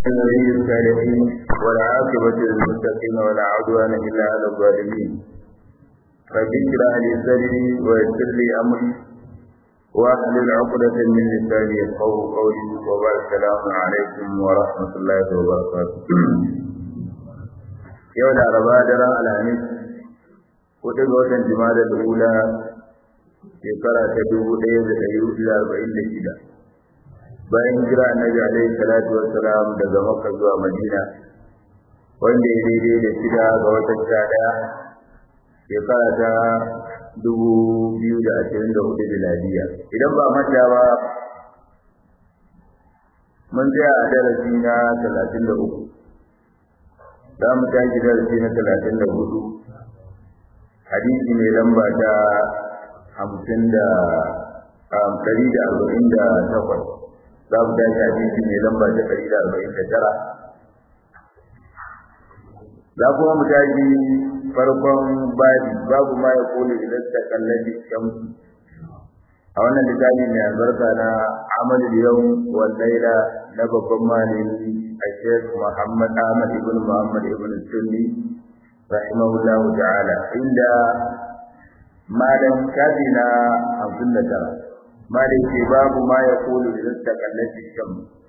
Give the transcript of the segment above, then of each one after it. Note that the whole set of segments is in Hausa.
النبي الصالحين والعاقبة للمتقين ولا عدوان إلا على الظالمين رب اشرح لي صدري ويسر لي أمري واحلل عقدة من لساني يفقهوا قولي وبارك السلام عليكم ورحمة الله وبركاته يوم الأربعاء درى الخميس kuɗi ga watan jima'a da ula shekara ta dubu ɗaya da ɗari hudu da arba'in da shida bayan hijira annabi alaihi salatu wassalam daga makka zuwa madina wanda ya daidai da shida ga watan sha ɗaya shekara ta dubu biyu da ashirin da hudu miladiya idan ba manta ba mun tsaya a darasi na talatin da uku za mu tashi darasi na talatin da hudu hadisi mai lamba ta hamsin da ɗari da arba'in da takwas za mu tashi hadisi mai lamba ta ɗari da arba'in da tara za kuma mu tashi farkon babi babu ma ya kone idan ta kallabi shamsu a wannan littafi mai albarka na amal yau wal laila na babban malami a shek muhammad ahmad ibn muhammad ibn sunni rahimahullahu ta'ala inda malam shafi na hamsin da tara malam ce babu ma ya kulu idan ta kallaci shan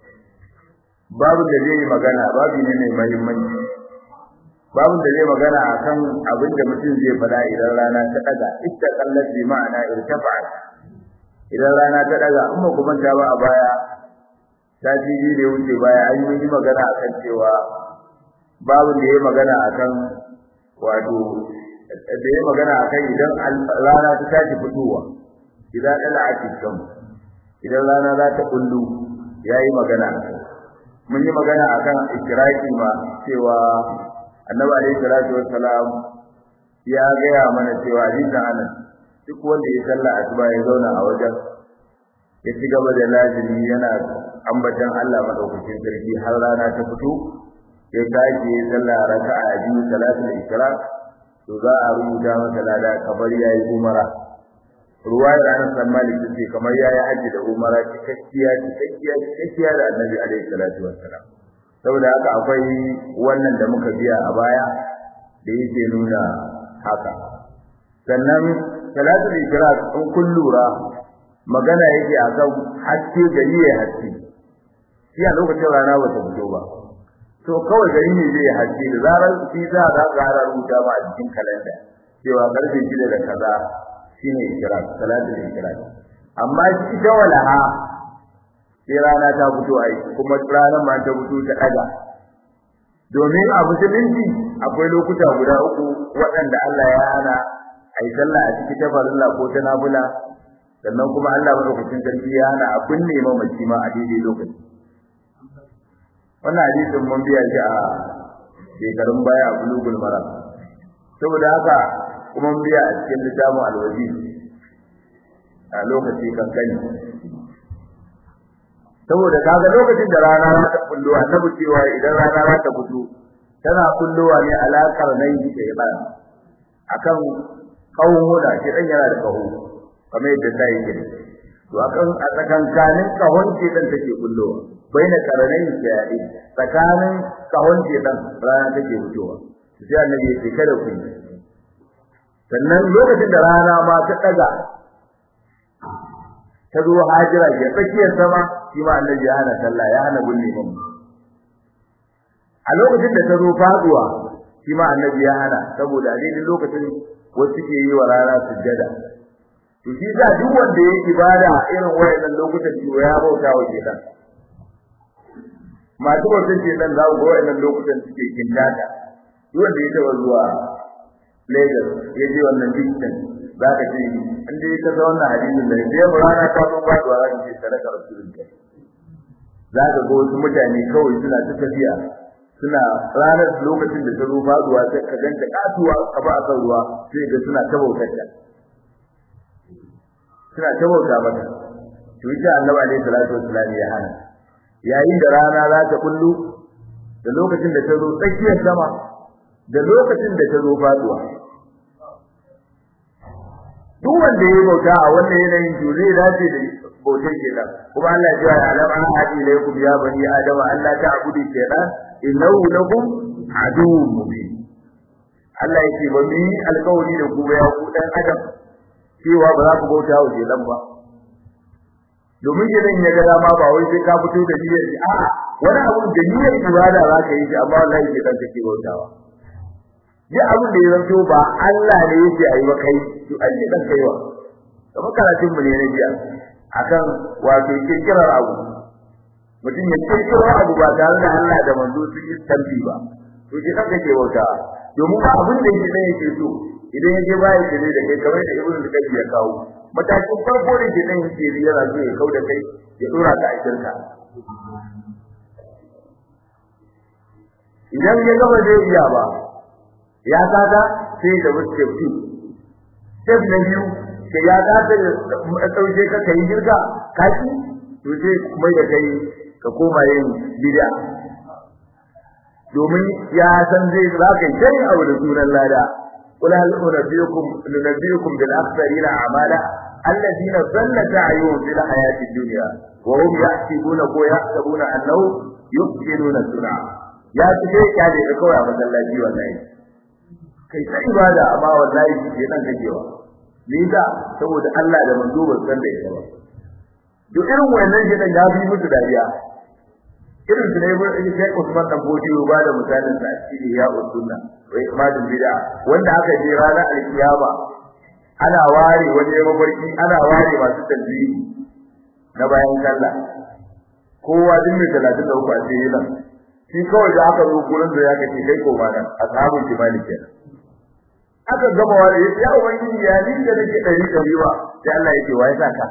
babu da zai magana babu ne mai mahimmanci babu da zai magana akan abin da mutum zai fada idan rana ta daga ita kallaci ma'ana irtafa idan rana ta daga in ba kuma ta ba a baya ta ji da wuce baya an yi magana akan cewa babu da ya magana akan wato da ya magana akan idan rana ta tashi fitowa idan dala a cikin idan rana za ta kullu yayi magana mun yi magana akan ikraki ma cewa annabi alaihi salatu wassalam ya gaya mana cewa hadisin anan duk wanda ya salla asuba ya zauna a wajen ya ci gaba da lazimi yana ambatan Allah madaukakin sarki har rana ta fito ya tashi ya sallah raka'a biyu salatul ishraq to za a rubuta masa lada kamar yayi umara ruwayar Anas bin Malik ce kamar yayi haji da umara cikakkiya cikakkiya cikakkiya da Annabi alaihi salatu wassalam saboda haka akwai wannan da muka biya a baya da yake nuna haka sannan salatul ishraq in kun lura magana yake akan haske gari ya haske shi a lokacin rana ba ta fito ba to kawai gari ne zai haske da zarar shi za a ga rubuta ba a cikin kalanda cewa karfe 6 da kaza shine ikrar salatul ikrar amma shi da walaha sai rana ta fito ai kuma ranar ma ta fito ta daga domin a musulunci akwai lokuta guda uku waɗanda Allah ya hana ai sallah a cikin tafarilla ko ta nafila sannan kuma Allah madaukakin sarki ya hana a binne mamaci ma a daidai lokaci wannan hadisin mun biya shi a shekarun baya a bulugul maram saboda haka kuma mun biya a cikin littafin alwaji a lokaci kankani saboda kaga lokacin da rana za ta kullo annabi cewa idan rana za ta fito tana kullowa ne alakar nan da ibada akan kawuna shi dan yana da kaho kamar yadda ta yi to akan a tsakankanin kahon ce dan take kullowa baina karanai yayi tsakanin kahon shedan rana take fitowa sai annabi ya ce kada ku sannan lokacin da rana ma ta daga ta zo hajira ke tsakiyar sama shi ma annabi ya hana sallah ya hana gulle mun a lokacin da ta zo faduwa shi ma annabi ya hana saboda a daidai lokacin wasu ke yi wa rana sujjada to shi za duk wanda yake ibada irin wayannan lokutan to ya bauta wa shedan masu bautan ce dan za ku ga wannan lokutan suke kintata duk wanda ya taba zuwa Lagos ya je wannan distance za ka ce in dai ka ga wannan hadisin da ya rana ta zo ba zuwa ran ce sadaka rasulullah za ka ga wasu mutane kawai suna ta tafiya suna ranar lokacin da ta zo faduwa sai ka ganta katuwa ka ba kan ruwa sai ga suna ta bautar ta suna ta bauta mata to ita annabi alaihi salatu wassalam ya hana yayin da rana za ta kullu da lokacin da ta zo tsakiyar sama da lokacin da ta zo faduwa duk wanda ya bauta a wannan yanayin to zai dace da bautar shaytan kuma Allah ya ce alam an hadi ilaykum ya bani adam Allah ta'budu shaytan innahu lakum aduwwun mubin Allah ya ce ba mu yi alƙawari da ku ba ya ku dan adam cewa ba za ku bauta wa shaytan ba domin idan ya ga dama ba wai sai ka fito da niyyar a'a wani abu da niyyar ibada za ka yi shi amma wallahi ke dan kake bautawa ya abin da ya zanto ba Allah ne yake ayi ba kai to an yi dan kaiwa kamar karatun mu ne na jiya akan wato kirkirar abu mutum ya kirkiro abu ba tare da Allah da manzo su yi tambi ba to ke dan kake bautawa domin ba abin da yake dan yake so idan yaje baya kire da kai kamar da ibnu al-qayyim ya kawo matakin farko da ke dan yake yana so ya kauda kai ya dora ka a shirka idan ya gaba zai iya ba ya kaga sai da wuce fi step na biyu sai ya kaga da dauke ka kai girka kashi to sai kuma ya kai ka koma yin bid'a domin ya san zai zaka yi abu da sunan lada قل هل أنبئكم ننبئكم بالأخسرين أعمالا الذين ضل سعيهم في الحياة الدنيا وهم يحسبون ويحسبون أنهم يحسنون صنعا ya fi dai kyale da kawai a masallaci wallahi kai ta ibada amma wallahi ke nan kakewa me yasa saboda Allah da manzo ba san da ita ba duk irin wannan shi ya fi musu dariya irin su ne ba sai Usman dan Bodiyo ba da misalin sa cikin ya usunna wai imadin bid'a wanda aka je ranar alkiyama ana ware wani mafarki ana ware masu tasbihi na bayan sallah kowa din mai 33 a cikin nan shi kawai da aka zo gurin da ya kace kai ko ba nan ashabul jibali kenan aka gama wani ya ubangiji ya ni da nake dari dari ba sai Allah yake wai saka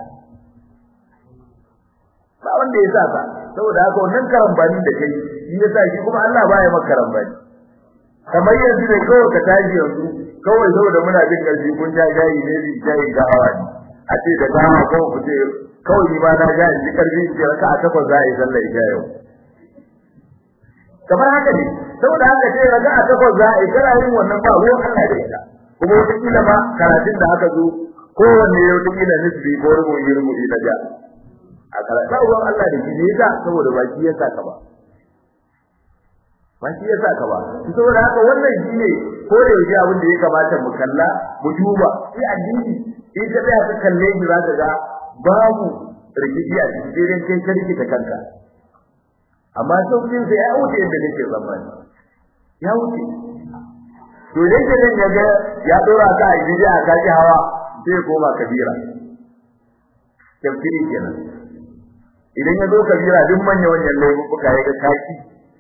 ba wanda ya saka saboda haka wannan karambani da kai shi yasa shi kuma Allah baya maka karambani kamar yanzu ne kawai ka tashi yanzu kawai saboda muna jin karfi kun ja jayi ne bi jayi ga hawa a ce da dama kawai ku ce kawai ni ma na ga ji karfi ce raka a takwas za a yi sallar isha yau kamar haka ne saboda haka ce raga a takwas za a yi kana yin wannan ba ruwan Allah da ita kuma wata kila ma karatun da aka zo kowanne ya wata kila nisbi ko rubu yi rubu na ja a karatu ruwan Allah da shi ne yasa saboda baki ya saka ba baki ya saka ba saboda haka wannan shi ne ko da yake abin da ya kamata mu kalla mu duba shi addini in ka tsaya ka kalle shi za ka ga babu rikici a cikin kai ka rikita kanka amma saukin sai ya wuce inda nake zamani ya wuce to dai ke nan yaga ya dora ka a gidi a kaji hawa sai koma kabira tafsiri kenan idan ya zo kabira duk manya wannan laifuka ya ga kaki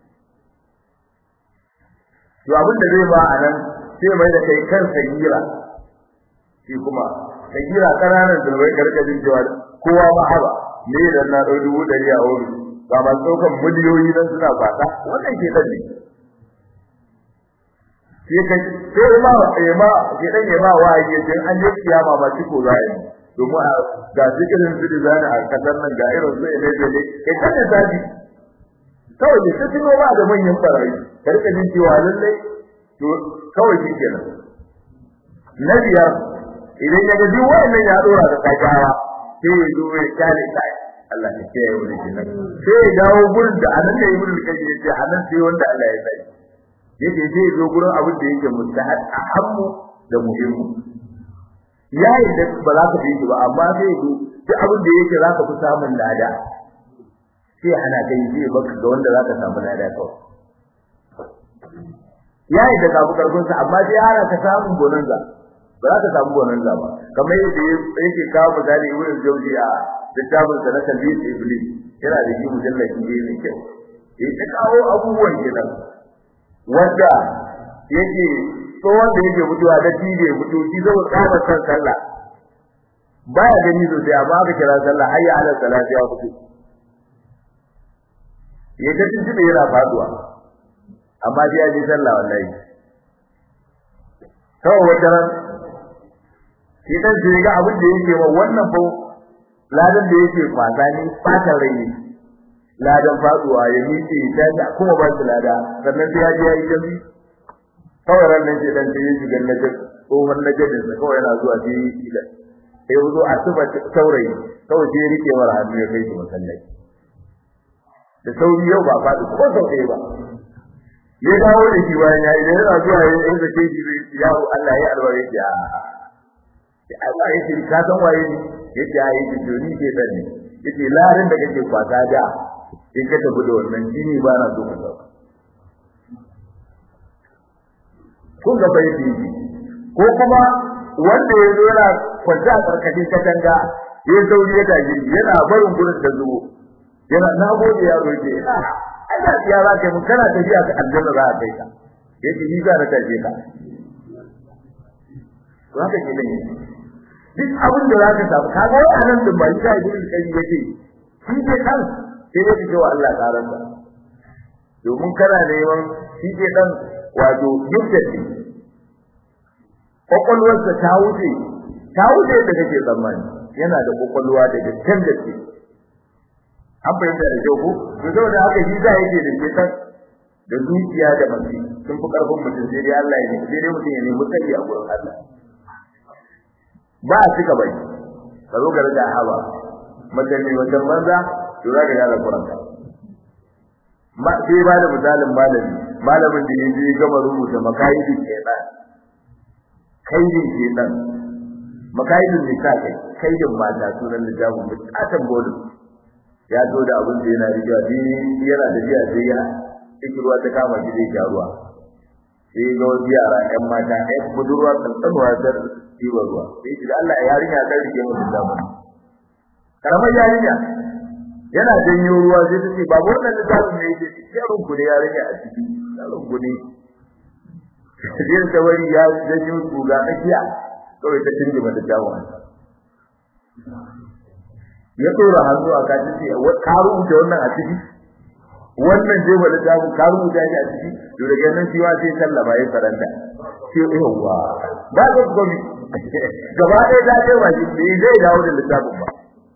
to abin da zai ba a nan sai mai da kai kan sagira shi kuma sagira kananan zurbai gargajin cewa kowa ma haba ne da na ɗau dubu ɗari a wuri ba ba tsokan miliyoyi dan suna fata wannan ke dan ne sai kai sai ma eh ma ke dan ya ma waye din an yi kiyama ba ciko zai domin ga zikirin su da a kasar nan ga irin su ne da ne kai kan da zabi kawai da su tuno ba da manyan barayi karka jin cewa lalle to kawai shi kenan na biyar idan ya ga duk wannan ya dora da kakawa sai ya zo ya kare kai Allah ya kiyaye wani kenan sai ya dawo gurin da anan ne ibnu kayyim yace anan sai wanda Allah ya sani yake sai zo gurin abin da yake mustahad ahammu da muhimmu yayi da ba za ka yi ba amma sai zo duk abin da yake za ka fi samun lada sai ana kai sai baka ga wanda za ka samu lada kawai yayi da kafu karfin sa amma sai ana ka samu bonanza ba za ka samu bonanza ba kamar yadda yake kawo misali ibnu jawzi a littafin sa na talbiyat iblis yana da shi mujallaki ne mai kyau ya ta kawo abubuwan kenan wanda yake tsohon da yake mutuwa da tibe mutu shi zai tsaba san sallah baya gani sosai amma aka kira sallah hayya ala salati ya fito ya ta tuntuɓe yana faduwa amma sai ya ji sallah wallahi kawai wata ran shi dan sai ga abin da yake wa wannan fa ladan da yake fata ne fatan rai ne ladan faduwa ya miƙe ta kuma ba shi lada sannan sai ya je ya yi jami kawai ran nan sai dan sai ya shiga na tsohon najadin sa kawai yana zuwa sai yi kila sai ya zo a tuba saurayi kawai sai rike mara hannu ya kai shi masallaci da sauri yau ba faɗi ko sau ɗaya ba ya dawo da shi bayan ya idan yana zuwa yin inda ke shi yawo Allah ya alware shi a Allah ya ce ka san waye ne ya ce ai ki to ni ke dan ne yace larin da kake kwata da in ka tafi da wannan jini ba na so ka sauka kun ga bai yi ko kuma wanda ya zo yana kwanta a karkashin katanga ya sauri ya tashi yana barin gurin da zuwo yana na gode yaro yake ina Allah ya za ka mun kana tafiya ka aljanna za ka kai ka yace ni za na tafi ka to haka ke ne duk abin da za ka samu ka ga wannan din ba shi da kai yake shi ke kan sai ya ce wa Allah karanta domin kana neman shi ke dan wato yukkati kokolwarsa ta wuce ta wuce da kake tsammani yana da kokolwa da dukkan da ke an fahimta da kyau ko to saboda haka shi za yake da shekan da zuciya da mace sun fi karfin mutum sai dai Allah ya ne sai dai mutum ya nemi tsari a gurin Allah ba a cika bai ka zo ga da haba mace ne wajen banza to za ka gane kuranka ma sai ba da misalin malami malamin da yaje gama rubuta makaidin kenan kaidin kenan makaidin ne kai kaidin mata sunan littafin bukatan bodin ya zo da abin da yana riga bi yana da biya sai ya ruwa ta kama shi zai ja ruwa sai ga wasu yara ƴan mata ƴan budurwa tsantsanuwa ta ɗiba ruwa sai shi da Allah ya yarinya ta rike mu da mu karamar yarinya yana janyo ruwa sai ta ce babu wannan littafin ne yake yaron ku da yarinya a ciki yaron ku ne sai ta wari ya janyo tuga tsakiya kawai ta tinje mata jawon ya tsora hannu a kaji ce ka rubuta wannan a ciki wannan je ba littafin ka rubuta shi a ciki to daga nan shi wa sai sallama ya karanta sai yawa ba ga gomi gaba ɗaya ta ce wa shi bai zai dawo da littafin ba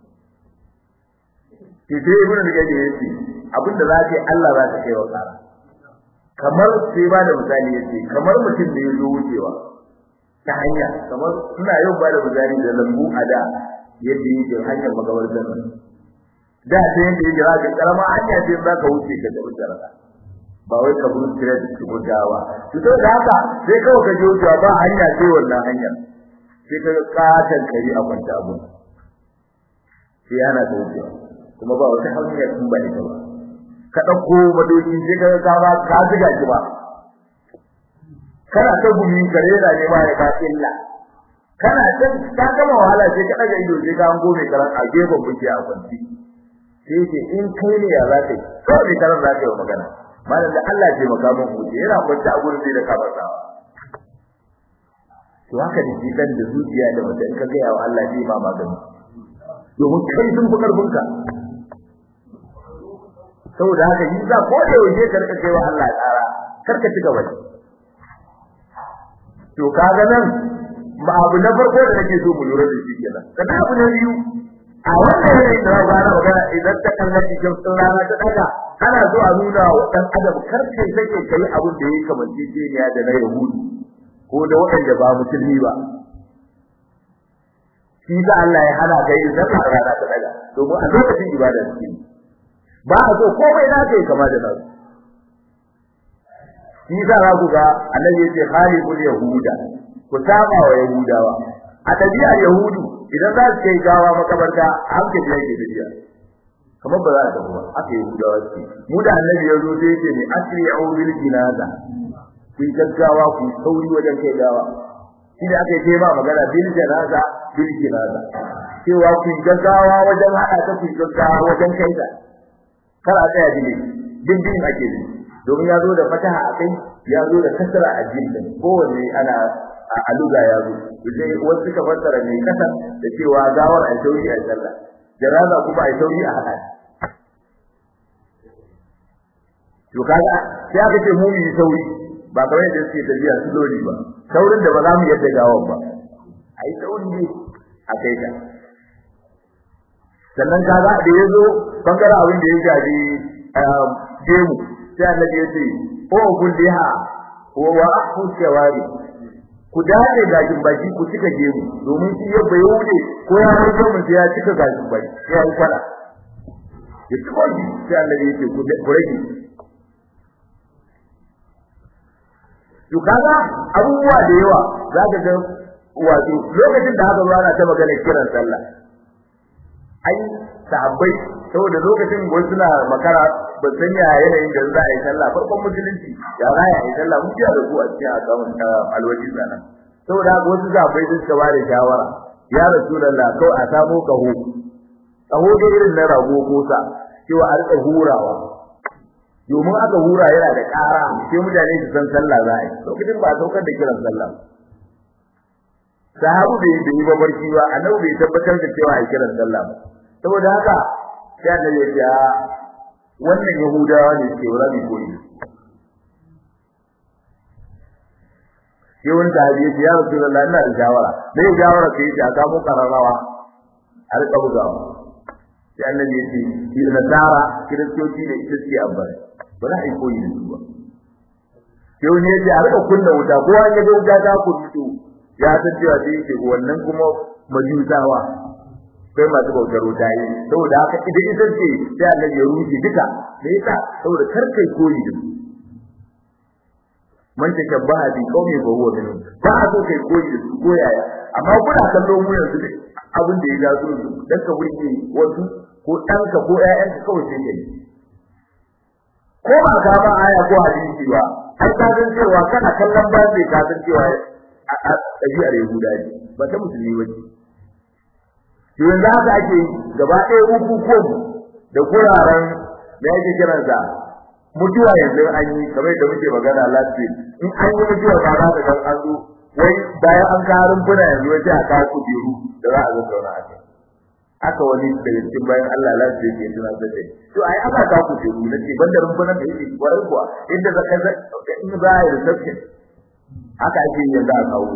ke sai ibn al-gadi yace abinda za ka yi Allah za ka kai wa kara kamar sai ba da misali yace kamar mutum da ya zo wucewa ta hanya kamar ina yau ba da misali da lambu a da yadda yake hanyar magabartar nan da ta yadda yake za ka karama hanya ce za ka wuce ka tafi jaraka ba wai ka buru tire da cikin gawa to to da haka sai kawai ka je wucewa ba hanya sai wannan hanyar sai ka katan kari a kwanta abu sai yana ta wucewa kuma ba wata hanyar in ba ita ba ka dauko madoki sai ka ga ba ka ziga ki ba kana ta gumi kare da ne ba ya ka illa kana can ka gama wahala sai ka daga ido sai ka hango mai karan a gefen buke a kwanci sai ce in kai ne ya za ka yi kawai mai karan za ka yi magana malam da Allah ce maka mun huce yana kwanci a gurin sai da kafa sawa to haka da shi dan da zuciya da mutum ka ga wa Allah zai ma magani domin kai sun fi karfin ka saboda haka yi za ko da yaushe ka rika kai wa Allah tsara kar ka ci gaba to kaga nan ba abu na farko da nake so mu lura da shi kenan kada abu na biyu a wannan yanayin da za na magana idan ta kallaci jamsin rana ta daga ana so a nuna wa dan adam kar kai sake kai abin da yake kamar jijiyar da na yahudu ko da waɗanda ba musulmi ba shi da Allah ya hana kai idan rana ta daga domin a lokacin ibada ce ba a so komai na kai kama da nasu shi za ku ga annabi yace khaliful yahuda ku saba wa yahudawa a tabi'ar yahudu idan za su kai gawa makabarta hankali yake tafiya kamar ba za a tafi ba aka yi yahudawa ce mu da annabi ya zo sai yake ne asri'u bil jinaza ku gaggawa ku sauri wajen kai gawa shi da aka yi ba magana bil janaza bil jinaza cewa ku gaggawa wajen hada ta ku gaggawa wajen kai ta kar a tsaya dile din din ake ne domin ya zo da fataha a kai ya zo da kasra a jinnin kowanne ana a aluga ya zo sai wasu suka fassara ne kasa da cewa gawar a sauri a sallah janaza kuma a sauri a hada to kaga sai aka ce mu yi sauri ba kamar yadda suke tafiya su lori ba saurin da ba za mu yadda gawar ba ai sauri ne a kai ta sannan kaga da yazo bangaren abin da ya shafi gemu sai annabi ya ce o kulliha wa wa ahu shawari ku dace gashin baki ku cika gemu domin shi ya bai wuce ko ya rage mun ya cika gashin baki ya yi fara ya ci wani sai Allah ya ce ku rage to kaga abubuwa da yawa za ka ga wato lokacin da aka zo ana ta magana kiran sallah ai sahabbai saboda lokacin wasu suna makara ba san ya yanayin da za a yi sallah farkon musulunci ya za a yi sallah mun kiyaye ku a cikin akamun alwaji sana saboda haka wasu sahabbai sun suka ba da shawara ya rasulullah kawai a samo kaho kaho da irin na rago ko sa cewa a rika hurawa domin aka hura yana da ƙara sai mutane su san sallah za a yi lokacin ba a saukar da kiran sallah sahabu bai yi ba barci ba annabi bai tabbatar da cewa a kiran sallah ba saboda haka sai annabi ya ce wannan yahudawa ne ke wura mai koyi sai wani sahabi ya ce ya rasulullah ina da shawara me ya shawara sai ya ce a kamo kararrawa a rika bugawa sai annabi ya ce shi nasara kiristoci ne ita suke amfani ba za a yi koyi da su ba sai wani ya ce a rika kunna wuta ko an yaga wuta ta kuntu ya san cewa sai yake wannan kuma majusawa sai masu bautar wuta yi saboda haka idan ita ce sai Allah ya rufe duka me yasa saboda kar kai koyi da su man tashabbaha bi qaumi fa huwa minhum ba a so kai koyi da su ko yaya amma kuna kallo mu yanzu da abin da ya ga su dan ka burge wasu ko ɗanka ko ƴaƴanka kawai sai kai ko ba ka ba aya ko hadisi ba ai ka san cewa kana kallon ba sai ka san cewa a ɗabi'ar Yahuda ne ba ta musulmi ba ce to yanzu haka ake gaba ɗaya bukukuwan da kuraren da yake kiran sa mutuwa yanzu an yi kamar da muke magana last week in an yi mutuwa ba za ka ga an zo wai bayan an kawo rumfuna yanzu wai sai a kawo kujeru da za a zo zauna a kai aka wani daga cikin bayan Allah last week ya tuna da to ai aka kawo kujeru na ce banda rumfunan da yake kwarai kuwa inda za ka in za a yi reception haka ake yin yanzu a kawo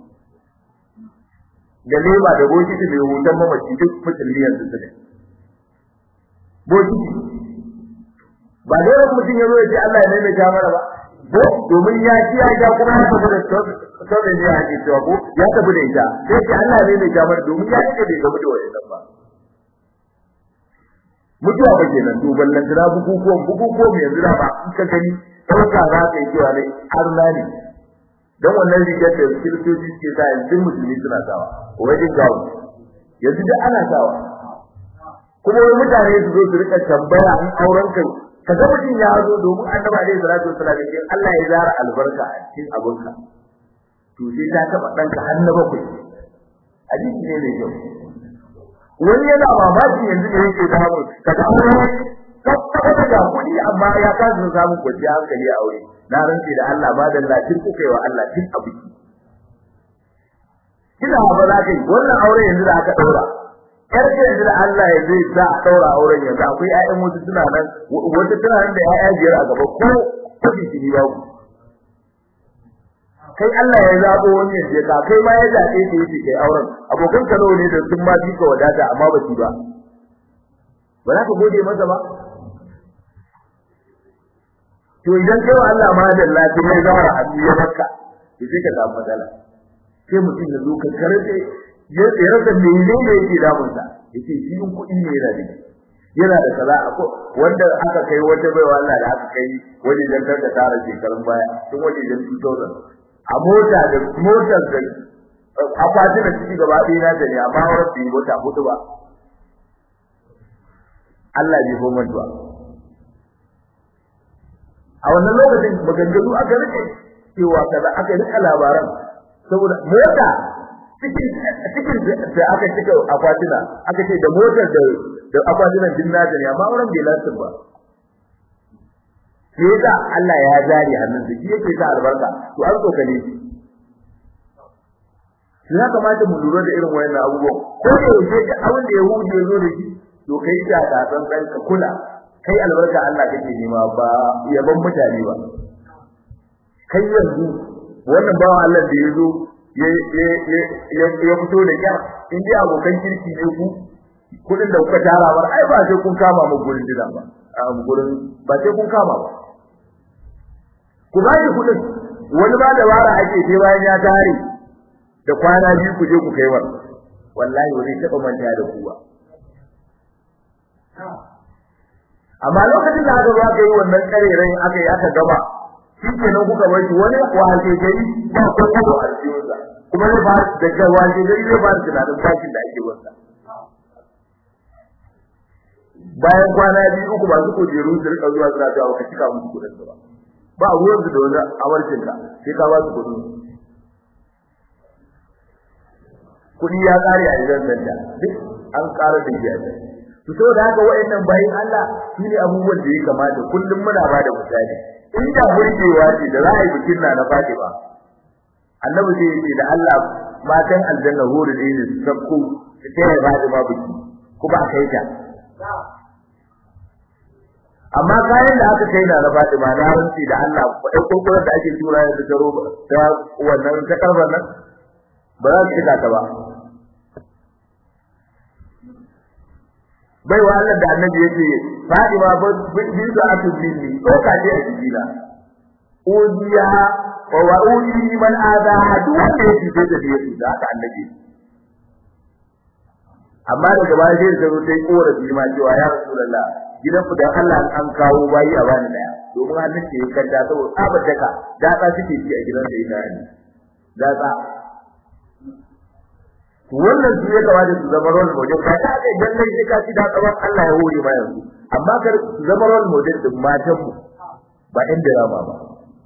da leba da bokiti mai hutan mamaci duk musulmi yanzu su ne bokiti ba dole mutum ya zo ya ce Allah ya maimaita mana ba ko domin ya ci ya ja kuma ya tafi da sauran ya ake cewa ko ya tafi da ita sai ce Allah ya maimaita mana domin ya ce bai gamu da wannan ba mutuwa ba kenan to ballan tira bukukuwan bukukuwan yanzu da ba in ka gani ɗauka za ka yi cewa ne arna ne don wannan rigar da kiristoci suke sa yanzu musulmi suna sawa wajen gawo yanzu da ana sawa kuma wani mutane su zo su rika tambaya in auren ka ka ga mutum ya zo domin annabi alaihi salatu wasallam ya Allah ya zara albarka a cikin abinka to sai ta taba danka har na bakwai hadisi ne mai kyau wani yana mamaki yanzu da yake samu ka ga tabbata da kuɗi amma ya kasa samun kwanciyar hankali a aure na rantsi da Allah ba da latin kuka yi wa Allah tun abu kina ba za ka yi wannan aure yanzu da aka daura yar ce yanzu da Allah ya zai sa a daura auren yanzu akwai ƴaƴan wasu suna nan wata tana nan da ƴaƴa biyar a gaba ko kafi shi ba ku kai Allah ya zabo wani yanzu ka kai ma ya zabe ka yi kai auren abokan ka ne da sun ma bi ka wadata amma ba su ba ba za ka gode masa ba to idan kai wa Allah ma da lafiya ya zara a cikin makka to sai ka samu matsala sai mutum ya zo ka karbe ya rasa menene yake damun sa yace shi in kuɗi ne yana da yana da kaza ko wanda aka kai wata baiwa Allah da aka kai wani dan da tara shekarun baya tun wani dan 2000 a mota da motar da akwatin da ciki gaba ɗaya na da ne amma wurin bai mota hudu ba Allah bai goma ba a wannan lokacin maganganu aka rike cewa kaza aka rika labaran saboda mota cikin cikin da aka cika akwatina aka ce da motar da da akwatinan din na ne amma wurin bai lantar ba sai da Allah ya zari hannun da shi yake sa albarka to an tsokane shi ya kamata mu lura da irin wayannan abubuwan ko da yake da abin da Yahudi ya zo da shi to kai ta da san san ka kula kai albarka Allah kake nema ba yaban mutane ba kai yanzu wannan bawa Allah da yazo ya ya ya fito da kyar in dai abokan kirki ne ku kudin da kuka tara bar ai ba sai kun kama mu gurin dina ba a gurin ba sai kun kama ba ku ba shi kudin wani ba da wara ake sai bayan ya tare da kwana biyu ku je ku kai wa wallahi ba zai taɓa manta da ku ba amma lokacin da aka zo aka yi wannan karerai aka yi aka gaba shi kenan kuka bar shi wani wahalce gari ba ko ko a cikin kuma zai ba daga wahalce gari zai ba tunanin bashin da ake wasa bayan kwana biyu uku masu kujeru su rika zuwa suna cewa ka cika musu kudin ba ba ruwan su da wani awarcin ka sai ka ba su kudin kudi ya kare a idan sanda duk an ƙara da shi a can to saboda haka wayannan bayin Allah su ne abubuwan da ya kamata kullum muna ba da misali in da burgewa ce da za a yi bikin na na Fatima annabi zai ce da Allah matan aljanna huru da ne sabko su taya Fatima biki kuma a kai ta amma kayan da aka kai na na Fatima na rantsi da Allah kudin kokoron da ake tura da taro ta wannan ta karban nan ba za su cika ta ba bai wa Allah da annabi yake Fatima ba bin da aka binni ko ka je a jikina udiya wa wa udi man ada duk wanda yake sai da yake da aka annabi amma daga baya sai da zo sai korafi ma cewa ya rasulullah gidan ku dan Allah an kawo bayi a bani daya domin hannun ke kanta saboda tsabar daka da ta suke ci a gidan da ina ne da ta wannan su ya kamata su zama role model ka ta ga idan kai ka ci da tsaban Allah ya hore ma yanzu amma kar su zama role model din matan mu ba ɗan drama ba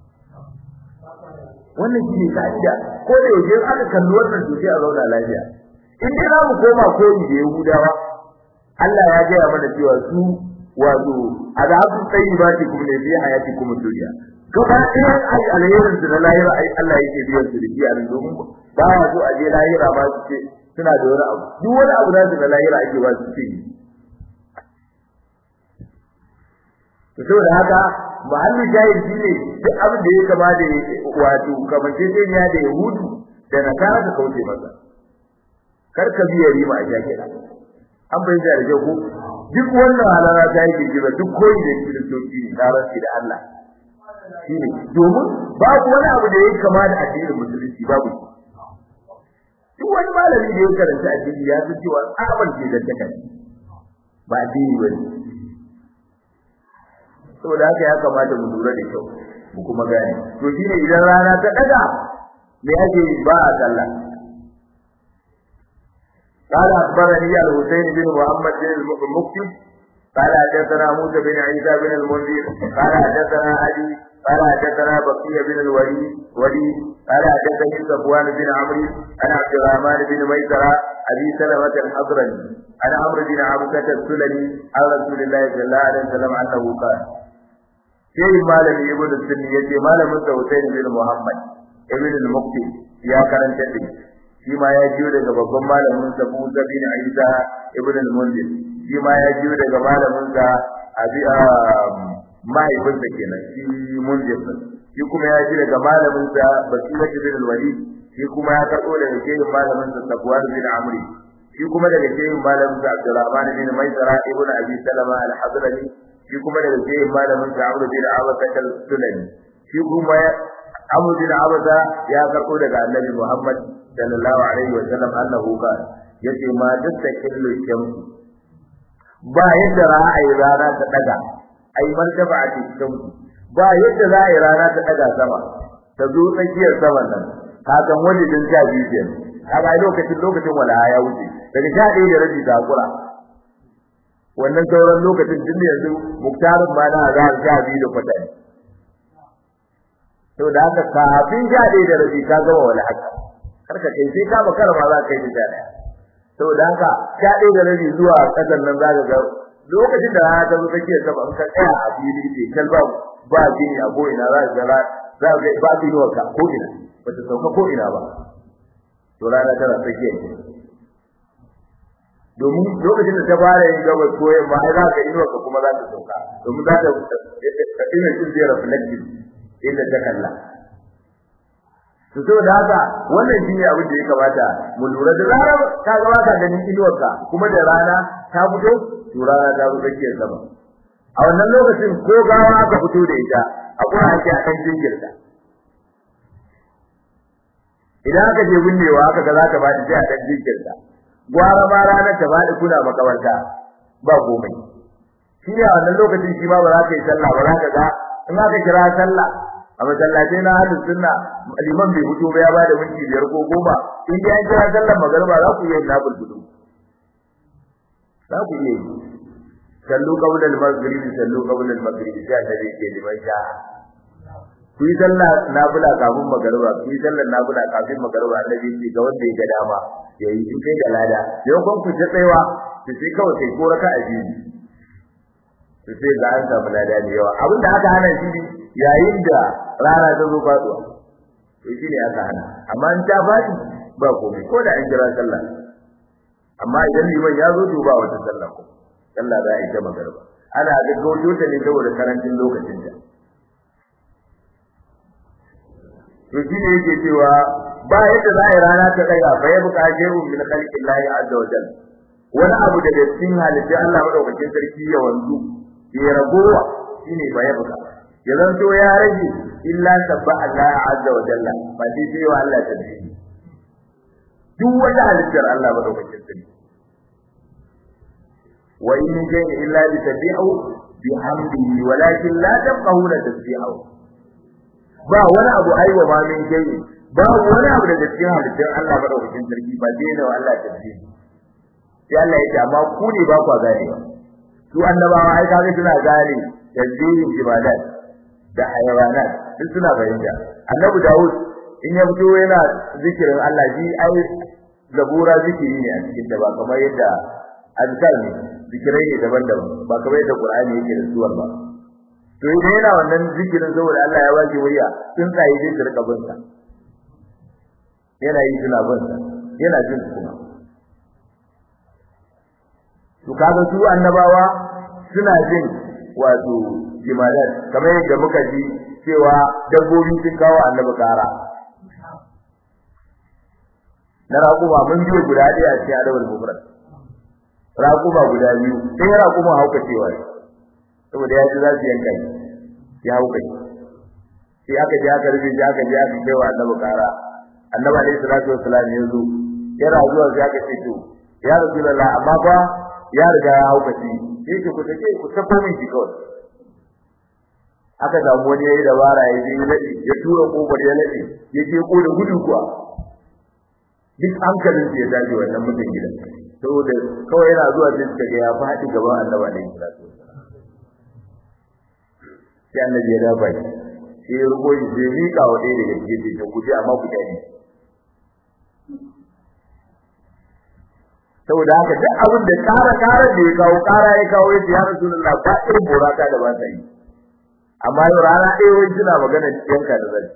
wannan shi ne ka'ida ko da yaushe aka kalli wannan to sai a zauna lafiya in dai za mu koma koyi da Yahudawa Allah ya gaya mana cewa su wato azabu tayyibati kum ne fi hayatikum dunya gaba ɗaya ai alherin su na lahira ai Allah yake biyan su da shi a domin ba ya so a je lahira ba su ce suna da wani abu duk wani abu da su da lahira ake ba su ce to saboda haka mahallin jahil shi ne duk abin da ya kama da wato kamanceceniya da yahudu da nasara ka kauce masa kar ka biya rima a jakira an bayyana da kyau duk wannan halara ta yi girgiza duk koyi da kiristoci ne taranci da Allah shi ne domin babu wani abu da ya kama da addinin musulunci babu duk wani malami da ya karanta addini ya san cewa tsaban ce da take ba addini bane saboda haka ya kamata mu lura da kyau mu kuma gane to shine idan rana ta daga me ake ba a sallah قال أخبرني الحسين بن محمد بن المكتب قال حدثنا موسى بن عيسى بن المنذر قال حدثنا علي قال حدثنا بقية بن الوليد وليد قال حدثني صفوان بن عمرو عن عبد الرحمن بن ميسرة أبي سلمة الحضرمي عن عمرو بن عبدة السلمي عن رسول الله صلى الله عليه وسلم أنه قال شيء مالك ابن السني يجي مالك حسين بن محمد ابن المكتب يا كرنت shi ma ya jiyo daga babban malamin sa Musa bin Isa ibn al-Munzir shi ma ya jiyo daga malamin sa Abi mahaifin sa kenan shi Munzir shi kuma ya ji daga malamin sa Basira bin al-Walid shi kuma ya karbo daga shehin malamin sa Safwan bin Amri shi kuma daga shehin malamin sa Abdurrahman bin Maisara ibn Abi Salama al-Hadrami shi kuma daga shehin malamin sa Amr bin Abasa al-Sulami shi kuma Amr bin Abasa ya karbo daga Annabi Muhammad sallallahu alaihi wa sallam annahu qala yace ma dukkan shamsu ba yadda ra'ayi rana ta daga ai martaba a cikin ba yadda ra'ayi rana ta daga sama ta zo tsakiyar saman nan ka san wani din sha biyu ke kaga lokacin lokacin wala ya wuce daga sha ɗaya da rabi ta kura wannan sauran lokacin tun yanzu muktarin ma na za sha biyu da kwata to da haka kafin sha ɗaya da rabi ka gama wala haka karka kai sai ka bakar ma za ka yi da daya saboda haka ka dai da rabi zuwa kasan nan za ka ga lokacin da rana ta zo take sama in ka tsaya a fili ce kalba ba gini a ko ina za ka ga za ka ba gini wa ka ko ina ba ta sauka ko ina ba to rana tana tsakiya domin lokacin da ta fara yin gabas ko yamma ai za ka yi ka kuma za ta sauka domin za ta ina cin zai reflective inda ta kalla to saboda haka wannan shine abin da ya kamata mu lura da zarar ka ga baka ganin inuwarka kuma da rana ta fito to rana ta zo tsakiyar sama a wannan lokacin ko gawa aka fito da ita akwai ake a kan jinkirta idan aka je binnewa aka ga za ta bada sai a dan jinkirta gwara ma ranar ta bada kuna makabarta ba komai shi ne a wannan lokacin shi ma ba za ka yi sallah ba za ka ga in aka kira sallah a masallatai na ahlus sunna liman bai fito ba ya bada minti biyar ko goma in dai an kira sallar magariba za ku iya yin nafil fito za ku iya yi sallu qabla al-maghrib sallu qabla al-maghrib sai annabi ke liman sha ku yi sallah nafila kafin magariba ku yi sallar nafila kafin magariba annabi ce ga wanda ya ga dama yayi in kai da lada yau kun ku ta tsayawa to sai kawai kai ko raka aji to sai ga an samu lada da yawa abin da aka hana shi yayin da rana ta zo faduwa to shi ne aka hana amma in ta fadi ba komai ko da an kira sallah amma idan liman ya zo to ba wata sallah ko sallah za a yi ta magariba ana gaggauto ta ne saboda karancin lokacin ta to shi ne yake cewa ba yadda za a yi rana ta daga fa ya buƙa jeru min khalqillahi azza wa jalla wani abu daga cikin halittar Allah madaukakin sarki ya wanzu ya ragowa shine ba ya buƙa ya zanto ya rage illa sabba Allah azza wa jalla ba dai sai wa Allah tasbihi duk wata halittar Allah madaukakin sarki wa in shay'in illa yusabbihu bihamdihi walakin la tafqahuna tasbihahu ba wani abu aiwa ma min shay'in ba wani abu daga cikin halittun Allah madaukakin sarki ba dai da Allah tasbihi sai Allah ya ce amma ku ne ba ku gane ba su annabawa ai kaga suna gane tasbihin ibadat da hayawanat duk suna fahimta annabi Dawud in ya fito yana zikirin Allah shi ai zabura zikiri ne a cikin da ba kamar yadda azkar ne zikirai ne daban-daban ba kamar yadda Qur'ani yake da suwar ba to idan yana wannan zikirin saboda Allah ya waje wuriya sun tsaye zai rika bin sa yana yi suna bin sa yana jin kuma to kaga su annabawa suna jin wato jimalat kamar yadda muka ji cewa dabbobi sun kawo annabi kara na raƙuma mun biyo guda ɗaya a cikin adawar mufrad raƙuma guda biyu sai raƙuma hauka cewa saboda ya ji za su yanka ya hauka sai aka je aka rufe shi aka je aka kai wa annabi kara annabi alaihi salatu wassalam ya zo yana zuwa sai aka ce to ya rasulullah amma fa ya riga ya hauka shi sai ke ku take ku sako min shi kawai aka samu wani yayi dabara ya je ya nade ya tura kofar ya nade ya je ko da gudu kuwa duk hankalin ya tashi wannan mutum gidan saboda kawai yana zuwa sai suka ga ya faɗi gaban annabi alaihi salatu wassalam sai annabi ya dafa shi sai ya rubo shi sai mika wa ɗaya daga cikin ta kuje amma ku dani saboda haka duk abin da kara kara da ya kawo kara ya kawo ya ya rasulullah ba irin boraka da ba ta yi amma yau rana ɗaya wai suna magana yanka da zai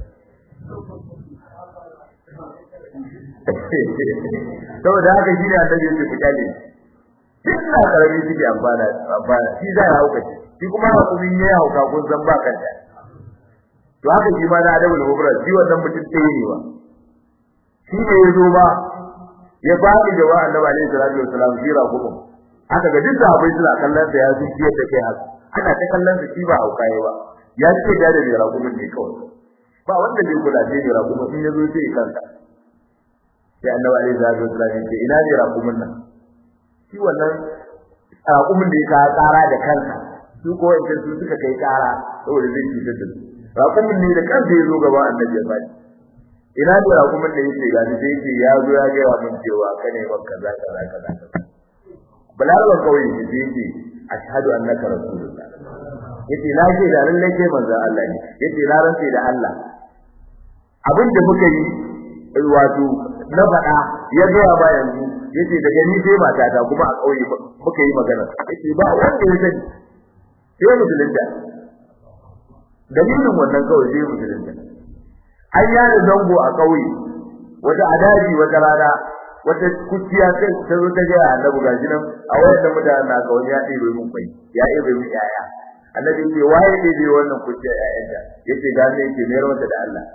saboda haka shi ne annabi ya ce ku kyale duk na karami suke amfana amfana shi zai hauka shi shi kuma hukumin ya hauka kun san ba kanta to haka shi ma na adabul mufrad shi wannan mutum tsaye ne ba shi ne ya zo ba ya faɗi da wa annabi alaihi salatu wassalam shi ra hukum aka ga duk sahabbai suna kallon sa ya zuci yadda kai haka ana ta kallon sa shi ba hauka ya ba ya ce da da ra hukum ne kawai ba wanda zai kula da ra hukum in ya zo sai kanka sai annabi alaihi salatu wassalam ya ce ina ne ra hukum nan shi wannan raƙumin da ya ka tsara da kansa su ko wanda su suka kai kara saboda zai cutar da su raƙumin ne da kansa ya zo gaba annabi ya bani ina da raƙumin da yake gani sai yake ya zo ya ga min cewa kane maka kaza kaza kaza balarwa kawai shi sai yake ashhadu annaka rasulullah yace na ce da lalle ke manzo Allah ne yace na rantsa da Allah abin da muka yi wato na faɗa ya ga ba yanzu yace daga ni sai matata kuma a kauye muka yi magana yace ba wanda ya sani sai musulunta dalilin wannan kawai sai musulunta an yana zango a kauye wata adaji wata rana wata kuciya sai ta zo ta ga annabi gashi nan a wannan mutanen na ga wani ya ɗebe mun kai ya ɗebe mun yaya annabi ce waye ɗebe wannan kuciya yayanta yace ga ne yake mayar mata da Allah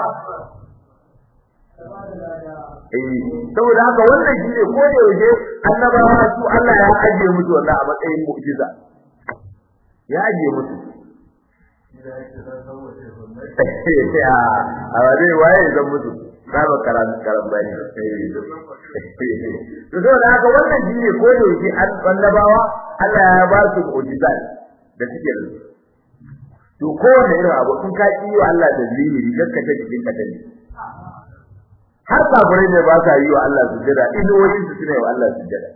eh saboda haka wannan shine ko da yaushe annabawa su Allah ya ajiye musu wannan a matsayin mu'jiza ya ajiye musu a ba zai waye zan mutu saba karan karan bani to so da haka wannan shi ne ko da yake an annabawa Allah ya ba su mu'jizat da suke da to kowanne irin abu in ka yi wa Allah da zihiri gaska ta cikin ka tani har kafirai ne ba sa yi wa Allah sujada idoyin su sune wa Allah sujada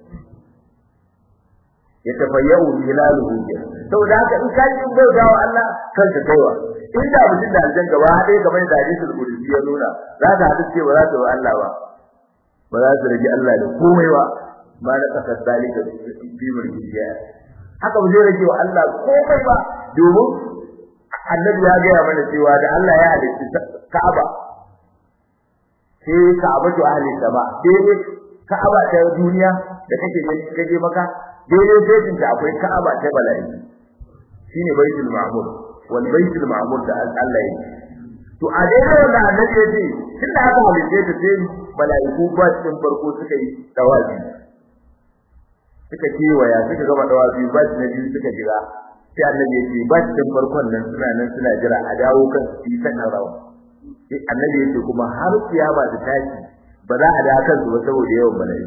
ya tafayyau hilaluhu saboda haka in ka yi bauta wa Allah kanka kaiwa inda mutum da aljan gaba haɗe kamar da hadisul qudsi ya nuna za ka haɗu ce ba za ta wa Allah ba ba za su rage Allah da komai ba ma na kasar dalika fi mulki ya haka ba zai rage wa Allah komai ba domin annabi ya gaya mana cewa da Allah ya halitta Ka'aba sai Ka'aba to ahli sama sai Ka'aba ta duniya da kake kake maka daidai sai ta akwai Ka'aba ta bala'i shine baitul ma'mur wal baitul ma'mur da Allah ya to a daidai wanda annabi ya ce tunda aka halitta ta sai mala'iku ba cikin farko suka yi tawazi suka kewaya suka gama tawazi ba na biyu suka jira sai annabi ya ce ba cikin farkon nan suna nan suna jira a dawo kan su yi sanar rawa sai annabi ya ce kuma har kiyama ta tashi ba za a da kan su ba saboda yawan mala'iku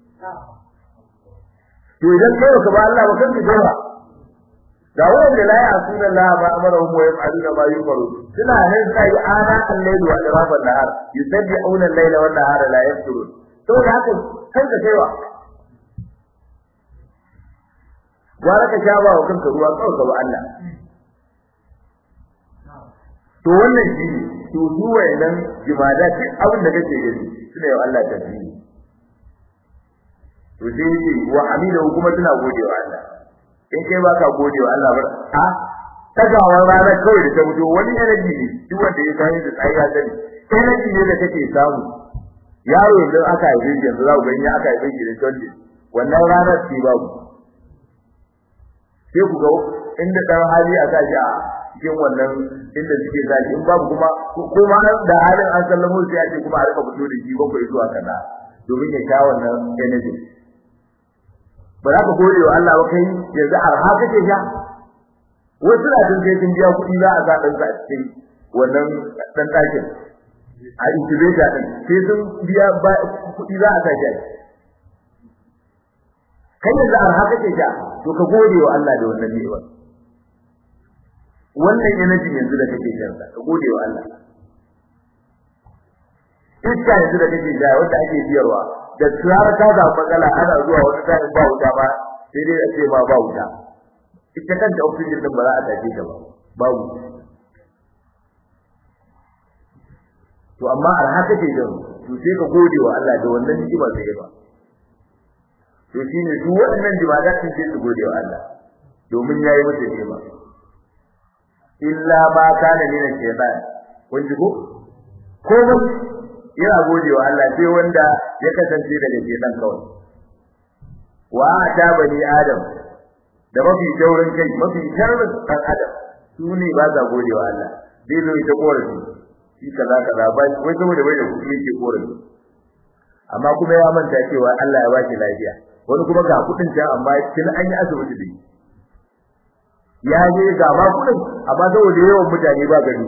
to idan kai ka ba Allah ba kanka jawa ga wanda la ya'suna Allah ma amaruhum wa yaf'aluna ma yumaru suna nan sai ana al-layl wa irafan nahar yusabbi'una al-layla wan nahara la yafturun to da haka kanka kaiwa gwara ka sha ba wa kanka ruwa kawai ga Allah to wannan shi ne to su wayannan jimada duk abin da kake gani suna yau Allah tasbihi to sai yi wa amina kuma suna godewa Allah in kai ba ka godewa Allah ba a tagawar rana kawai da ta fito wani energy ne duk wanda ya sani da tsayi ya sani energy ne da kake samu yaro yanzu aka haife shi yanzu za ku gani aka haife shi da tonde wannan ranar ce babu sai ku ga inda dan hali a sashi a cikin wannan inda suke sashi in babu kuma kuma da halin an sallamo sai a ce kuma a rika fito da shi bakwai zuwa kaza domin ya sha wannan energy ba za ka gode wa Allah ba kai yanzu arha kake sha wasu na tun sai sun biya kuɗi za a sa ɗan sa a cikin wannan ɗan ɗakin a incubator ɗin sai sun biya kuɗi za a sa shi kai yanzu arha kake sha to ka gode wa Allah da wannan ni'ima wannan energy yanzu da kake shan ka gode wa Allah iska yanzu da kake sha wanda ake biyarwa da tsara ta da matsala ana zuwa wani tsarin ba wuta ba sai dai a ce ma ba wuta ita kanta oxygen din ba za a tace ta ba babu to amma arha take din to sai ka gode wa Allah da wannan ni'ima da ya ba to shine duk waɗannan jibada sun ce su gode wa Allah domin yayi masa ni'ima illa ma kana min shaytan kun ji ko komai yana gode wa Allah sai wanda ya kasance daga shaytan kawai wa ta bani adam da mafi taurin kai mafi sharrin dan adam su ne ba za gode wa Allah zai zo ita korafi shi kaza kaza ba wai saboda bai da kuɗi yake korafi amma kuma ya manta cewa Allah ya baki lafiya wani kuma ga kuɗin ta amma kin an yi asibiti da ya je ga ba kuɗin amma saboda yawan mutane ba gani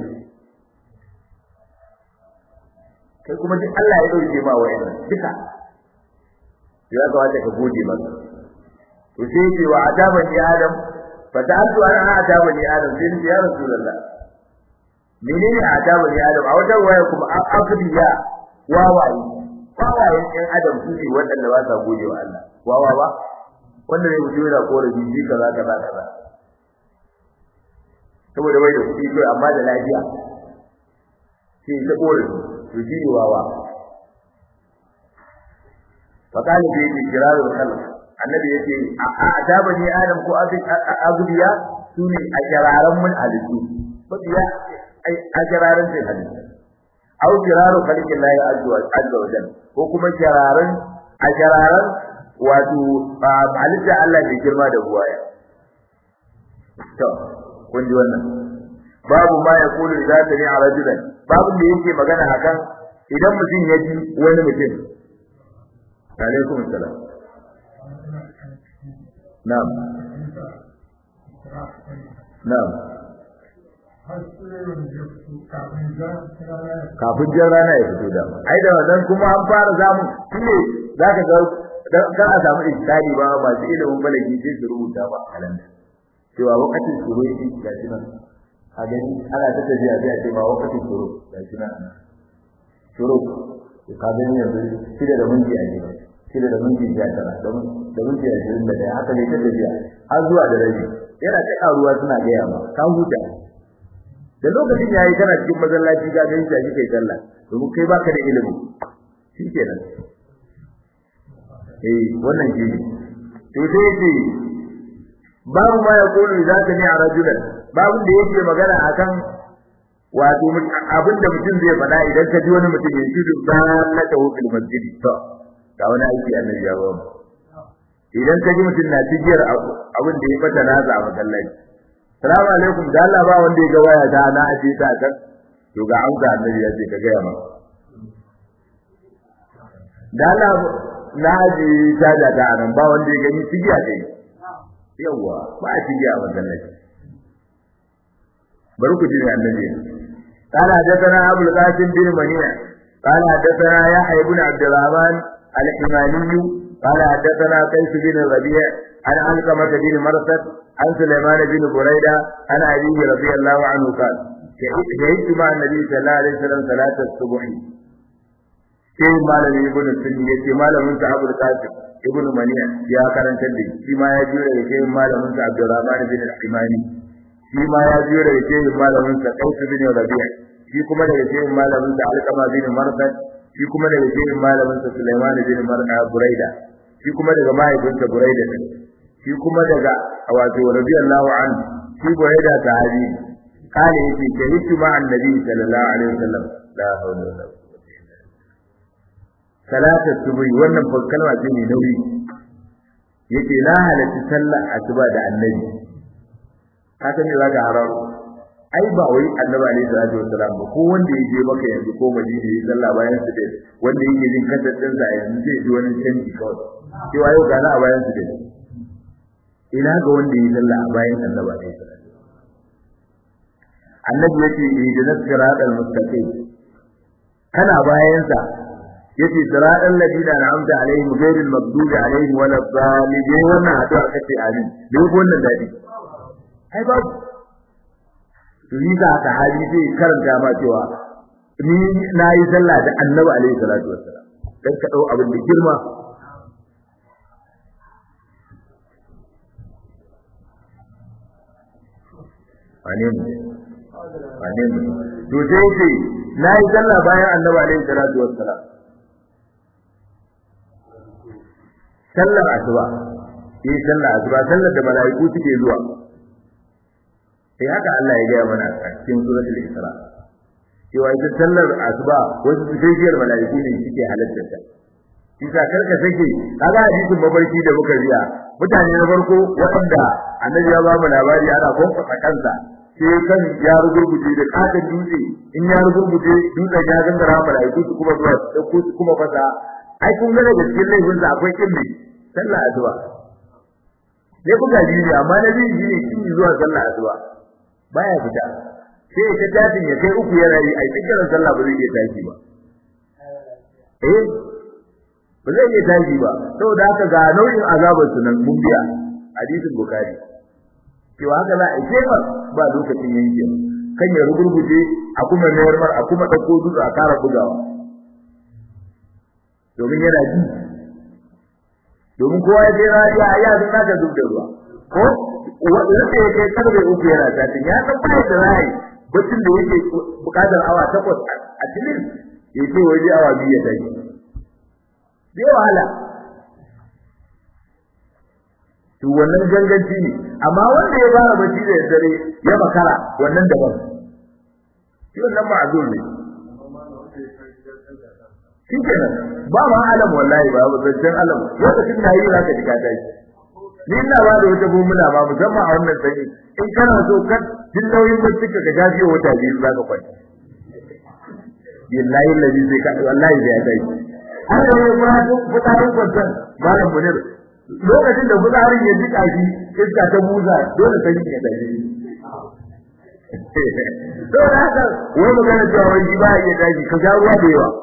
kai kuma duk Allah ya dauke ma wa'annan duka ya kamata ka gode masa to sai ce wa adabani adam fa ta'altu ana adabani adam sai ni ya rasulullah menene adabani adam a wajen waya kuma akdiya wawaye wawaye ɗan adam su ne waɗanda ba sa gode wa Allah wawa ba wanda ne mutum yana korafi ji kaza kaza kaza saboda bai da kuɗi kai amma da lafiya sai ta korafi to shi ne wawa فقال في إجرار الخلق النبي يقول أعجبني آدم كو أغبيا سوني أجرارا من حدثو فبيا أجرارا في الحدث أو جرار خلق الله عز وجل وكما جرارا أجرارا wato halitta Allah mai girma da buwaya to kun ji wannan babu ma ya kulu idza sami'a rajulan babu da yake magana akan idan mutum ya ji wani mutum عليكم السلام نعم نعم kafin jan rana ya fito da ai da wannan kuma an fara zamu shine zaka ga dan a samu iskari ba masu ilimin balagi sai su rubuta ba kalanda cewa wakatin shuru yake ga shi nan a gani ana ta tafiya sai a ce ba wakatin shuru ga shi nan shuru ka gani yanzu shida da minti a gida shida da minti biyar tara don da minti ashirin da ɗaya haka ne ta tafiya har zuwa da rabi yana ta ƙaruwa suna gaya ma ka huta da lokacin yayi kana cikin masallaci ka gani shi kai sallah domin kai baka da ilimi shikenan eh wannan shi ne to sai yace babu ma yakunu idza sami'a rajulan babu da yake magana akan wato abin da mutum zai faɗa idan ka ji wani mutum ya shi na ta hukul masjid to ga wani aiki annabi ya ba idan ka ji mutum na cigiyar abin da ya fata nasa a masallaci salamu alaikum da Allah ba wanda ya ga waya ta na aje ta kan to ga amsa annabi ya ce ka ga ma da Allah na aje ta da ta nan ba wanda ya gani cigiya dai yawa ba a cigiya a masallaci bari ku ji annabi قال حدثنا أبو القاسم بن منيع قال حدثنا يحيى بن عبد الرحمن الحماني قال حدثنا قيس بن الربيع عن علقمة بن مرثد عن سليمان بن بريدة عن أبيه رضي الله عنه قال شهدت مع النبي صلى الله عليه وسلم صلاة الصبح sai malami ibn sunni yace malamin sa Abu Qasim ibn Maniya ya karanta da shi ma ya jira da sai malamin sa Abdurrahman bin al-Imani shi ma ya jira da sai malamin sa Qais bin Rabi' shi kuma daga sai malamin sa Alqama bin Marsad shi kuma daga sai malamin sa Sulaiman bin Mar'a Buraida shi kuma daga mahaifinsa Buraida din shi kuma daga wato radiyallahu anhu shi Buraida sahabi kale yace shahidu ma annabi sallallahu alaihi wasallam la hawla wala quwwata salatu subhi wannan fa kalma ce ne nauyi yace la halatti sallar asuba da annabi ka san me zaka hararo ai ba wai annabi alaihi salatu wasallam ba ko wanda ya je maka yanzu ko madina ya sallah bayan su dai wanda yake jin kasar sa yanzu zai ji wani canji kawai cewa yau gana a bayan su dai ina ga wanda ya sallah a bayan annabi alaihi salatu annabi yace ihdinas siratal mustaqim kana bayan sa yace siratal ladina an'amta alaihim ghayril maghdubi alaihim waladdallin wannan addu'a kace amin dai wannan dadi ai babu to ni ga ka hali zai karanta ma cewa ni nayi sallah da annabi alaihi salatu wassalam dan ka dau abin da girma wane mu wane mu to sai ce nayi sallah bayan annabi alaihi salatu wassalam sallar asuba eh sallar asuba sallar da malaiku suke zuwa sai haka Allah ya gaya mana a cikin suratul Isra cewa ita sallar asuba wasu tafiyar malaiku ne suke halatta ta Isa karka sake kaga hadisin mafarki da muka riya mutane na farko waɗanda annabi ya ba mu labari ana kwamfasa kansa sai kan ya rugurguje da katon dutse in ya rugurguje dutsen ya gangara malaiku su kuma zuwa su su kuma fasa ai kun ga daga cikin laifin sa akwai kin sallar asuba sai kuka ji amma na biyu shine kin zuwa sallar asuba baya fita sai ta tashin ya kai uku yana yi ai cikin sallah ba zai iya tashi ba eh ba zai iya tashi ba saboda haka ga nau'in azabar su nan mun biya hadisin bukhari cewa haka za a yi ba lokacin yanke kan ya rugurguje a kuma mayar mar a kuma dauko dutse a kara bugawa domin yana ji domin kowa ya je rariya ya san naka zub da ruwa ko wanda ya kai karbe uku yana tatin ya san bai da rai bacin da yake bukatar awa takwas a cikin ya ce waje awa biyu ya tashi bai wahala to wannan ganganci ne amma wanda ya fara bacci da dare ya makara wannan daban shi wannan ma'azur ne shi kenan ba ma alam wallahi ba ba zancen alam lokacin da yi zaka ji ka tashi ni ina ba da wata gumula ba musamman a wannan sanyi in kana so ka jin nauyin bacci ka gaji wata biyu zaka kwanta billahi allazi zai ka wallahi zai dai har da ya fara duk fitarin kwantan malam munir lokacin da fitarin ya jika shi iska ta buza dole sai ya dai to da haka wai magana cewa wani ba ya tashi ka sha ruwa da yawa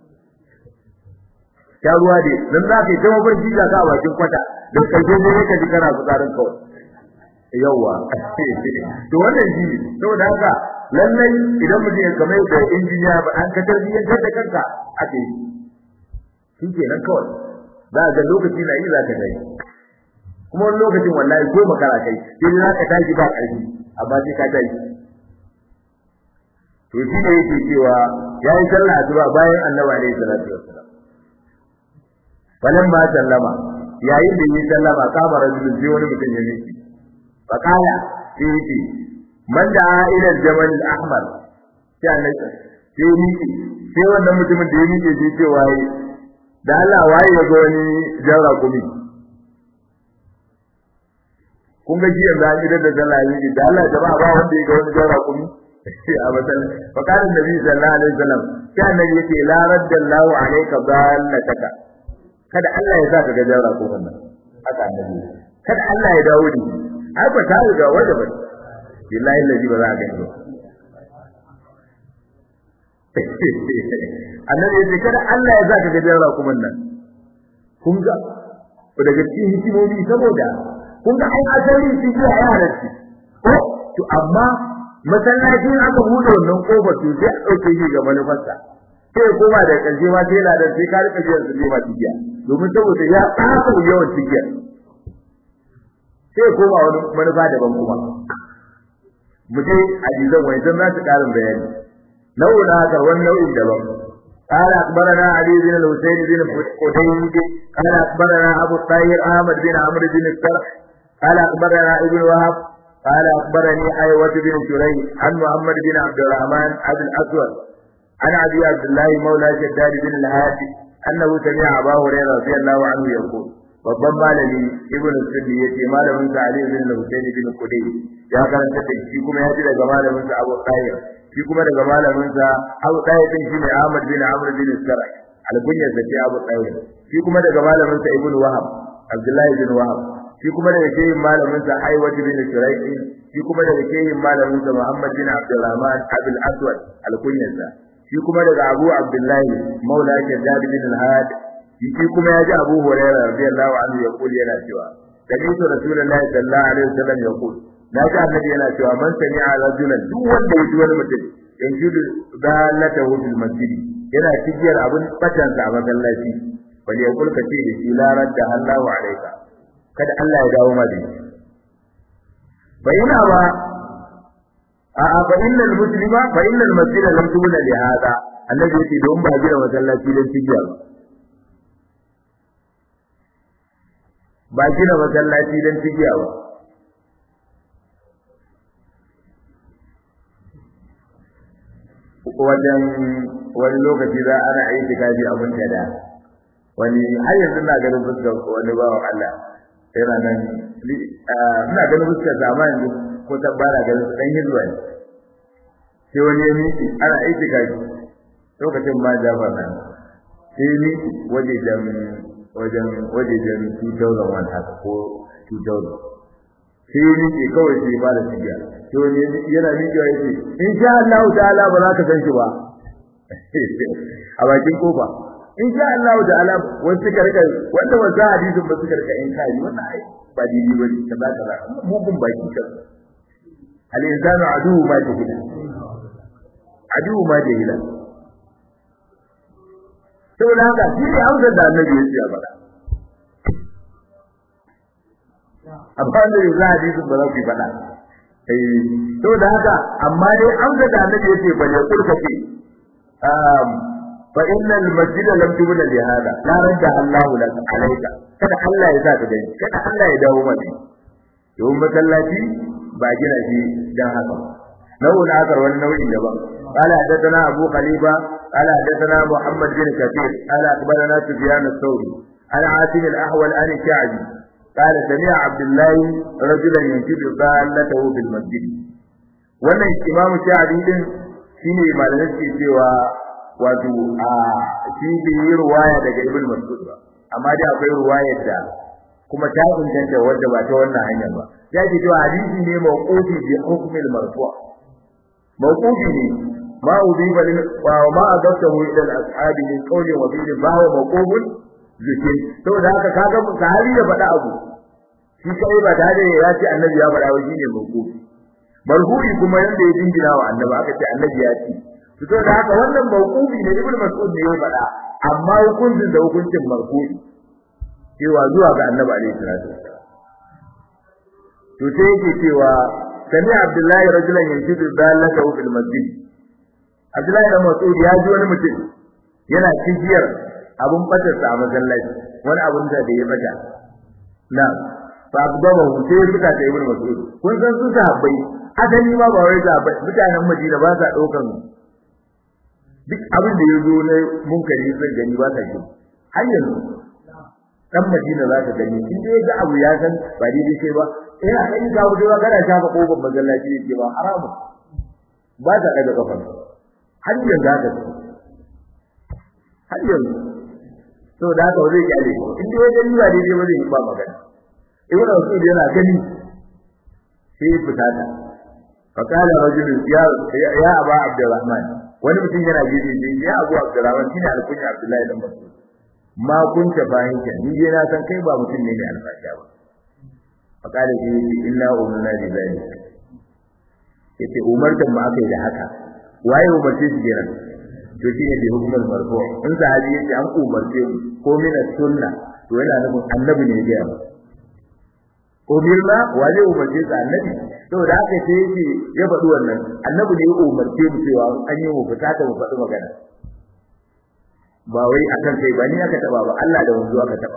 sha ruwa da dan za ka yi ta mafarki ga ka a bakin kwata da karshe ne ka ji kana fitsarin kawai yawa to wannan shi saboda haka lallai idan mutum ya kamar da injiniya ba an ka tarbiyyantar da kanka ake yi shi kenan kawai za ga lokaci na yi za ka dai kuma wani lokacin wallahi ko makara kai sai za ka tashi ba ƙarfi amma sai ka tashi to shi ne yake cewa ya yi sallah asuba bayan annabi alaihi salatu wassalam falamma sallama yayin da yi sallama kama rajulun sai wani mutum ya miki فقال سيدي من دعا الى الجبل الاحمر sai annabi sai miki sai wannan mutumin da ya mike sai ce waye da Allah waye ya ga wani jarra kumi kun ga shi yanzu an yi da sallah yi da Allah jama'a ba wanda ya ga wani jarra kumi a masalan fa kana nabi sallallahu alaihi wasallam sai annabi yace la raddallahu alayka dhallataka kada Allah ya saka ga jarra kumin nan haka annabi kada Allah ya dawo da ai ba ta riga waje ba billahi lazi ba za a gani ba annabi ya ce kada Allah ya zaka gajen rakuman nan kun ga daga cikin hikimomi saboda kun ga ai asali shi ji a yaran shi ko to amma masallacin aka buɗe wannan kofar to sai a ɗauke shi ga manufarsa sai koma da ƙarshe ma sai ladan sai ka rika jiya su ma tigiya domin saboda ya ƙasa yawan tigiya sai koma wani manufa daban kuma mu je hadisan wani zan za su ƙarin bayani nau'in haka wani nau'in daban قال أخبرنا علي بن الحسين بن قتيبة قال أخبرنا أبو الطاهر أحمد بن عمرو بن السرح قال أخبرنا ابن وهب قال أخبرني أيوة بن شريح عن محمد بن عبد الرحمن أبي الأسود عن أبي عبد الله مولى شداد بن الهادي أنه سمع أبا هريرة رضي الله عنه يقول babban malami ibn sunni yace malamin sa ali ibn husayn ibn qudai ya karanta da shi kuma ya ji daga malamin sa abu qayyim shi kuma daga malamin sa abu qayyim din shine ahmad bin amr bin sarai albunya da ce abu qayyim shi kuma daga malamin sa ibn wahab abdullahi bin wahab shi kuma daga shehin malamin sa aywat bin shuraih shi kuma daga shehin malamin sa muhammad bin abdurrahman abul aswad alkunya shi kuma daga abu abdullahi maula shaddad bin al-had shi kuma ya ji Abu Hurairah radiyallahu anhu ya kuli yana cewa sami'tu Rasulullahi sallallahu alaihi wasallam ya kuli na ji annabi yana cewa man sami'a rajulan duk wanda ya ji wani mutum yanjudu dalatahu fil masjid yana cigiyar abin batansa a masallaci bal ya kulka ce da shi la radda Allahu alaika kada Allah ya dawo ma da shi bayyana ba a a fa innal muslima fa innal masjida lam tubna li hada annabi yake don ba gina masallaci don cigiya ba ba gina masallaci don cigiya ba wajen wani lokaci za ana aiki kaji abin da wani har yanzu na ganin fuskar wani bawan Allah yana nan ina ganin fuskar sama yanzu ko tabbara ganin su dan hizba ne sai wani ya miki ana aiki kaji lokacin ma jafar nan sai ya miki wajejen wajen wajejen 2001 haka ko 2000 sai ya miki kawai sai ba da tijiya sai wani yana miki ya ce insha Allah ta'ala ba za ka san shi ba a bakin kofa insha Allah ta'ala wani suka rika wanda ba za hadisin ba suka rika in kai wannan ai ba dini bane kaza kaza mu kun baki kan al insanu adu ma jahila adu ma jahila saboda haka shi ne amsar da annabi ya ce a faɗa amma da za hadisin ba za ku faɗa eh saboda haka amma dai amsar da annabi ya ce ba ne kulka ce fa innal masjida lam tubna li hada la radda Allahu lak alayka kada Allah ya saka dai kada Allah ya dawo maka don masallaci ba gina shi dan haka nau'in akar wani nau'in daban قال حدثنا أبو خليفة قال حدثنا محمد بن كثير قال أخبرنا سفيان الثوري عن عاصم الأحول عن الشعبي قال سمع عبد الله رجلا ينشد ضالته في المسجد wannan imamu sha'adi din shine malamin ke cewa wato a shi bai yi ruwaya daga ibn mas'ud ba amma dai akwai ruwayar da kuma ta inganta wanda ba ta wannan hanyar ba ya ce cewa hadisi ne mawqufi bi hukmil marfu mawqufi ne ma udiba lil wa ma adabtahu ila al-ashabi min qawlin wa fi'lin fa huwa mawqufun zikin saboda haka kaga sahabi ya faɗa abu shi kai ba tare ya ce annabi ya faɗa ba shine mawqufi marfu'i kuma yanda ya dingina wa annabi aka ce annabi ya ce to saboda haka wannan mawqufi ne ibnu mas'ud ne ya faɗa amma hukuncin da hukuncin marfu'i cewa zuwa ga annabi alaihi salatu to sai yake cewa sami abdullahi rajulan yantidu dalaka fil masjid abdullahi da mas'ud ya ji wani mutum yana cigiyar abun batarsa a masallaci wani abun da ya bata na fa abdaba sai ya fita da ibnu mas'ud kun san su sahabbai asali ma ba wai sahabbai mutanen madina ba sa daukan duk abin da ya zo na munkari zai gani ba sa shi har yanzu dan madina za ka gani in dai ga abu ya san ba daidai sai ba eh a kai ga wuce ba kana shafa kofar masallaci yake ba haramu ba ta daga kafar har yanzu haka har yanzu to da haka zai kyale in dai gani ba daidai ba zai yi ba magana ibn Mas'ud yana gani sai fita ta fakala rajulun ya ya aba abdurrahman wani mutum yana gefe ya abu abdurrahman shine alkunya abdullahi dan mas'ud ma kunta fahimta ni dai na san kai ba mutum ne mai alfasha ba fakala shi yace inna umna bi zalik yace umartan ma akai da haka waye umarce shi kenan to shi ne bi hukumar marfu in sahabi yace an umarce mu ko min sunna to yana nufin annabi ne ya ba umirna waje umarce sa annabi to da haka sai yace ya faɗi wannan annabi ne ya umarce mu cewa an yi mu fita ta mu faɗi magana ba wai akan kai ba ni aka taba ba Allah da wanzu aka taba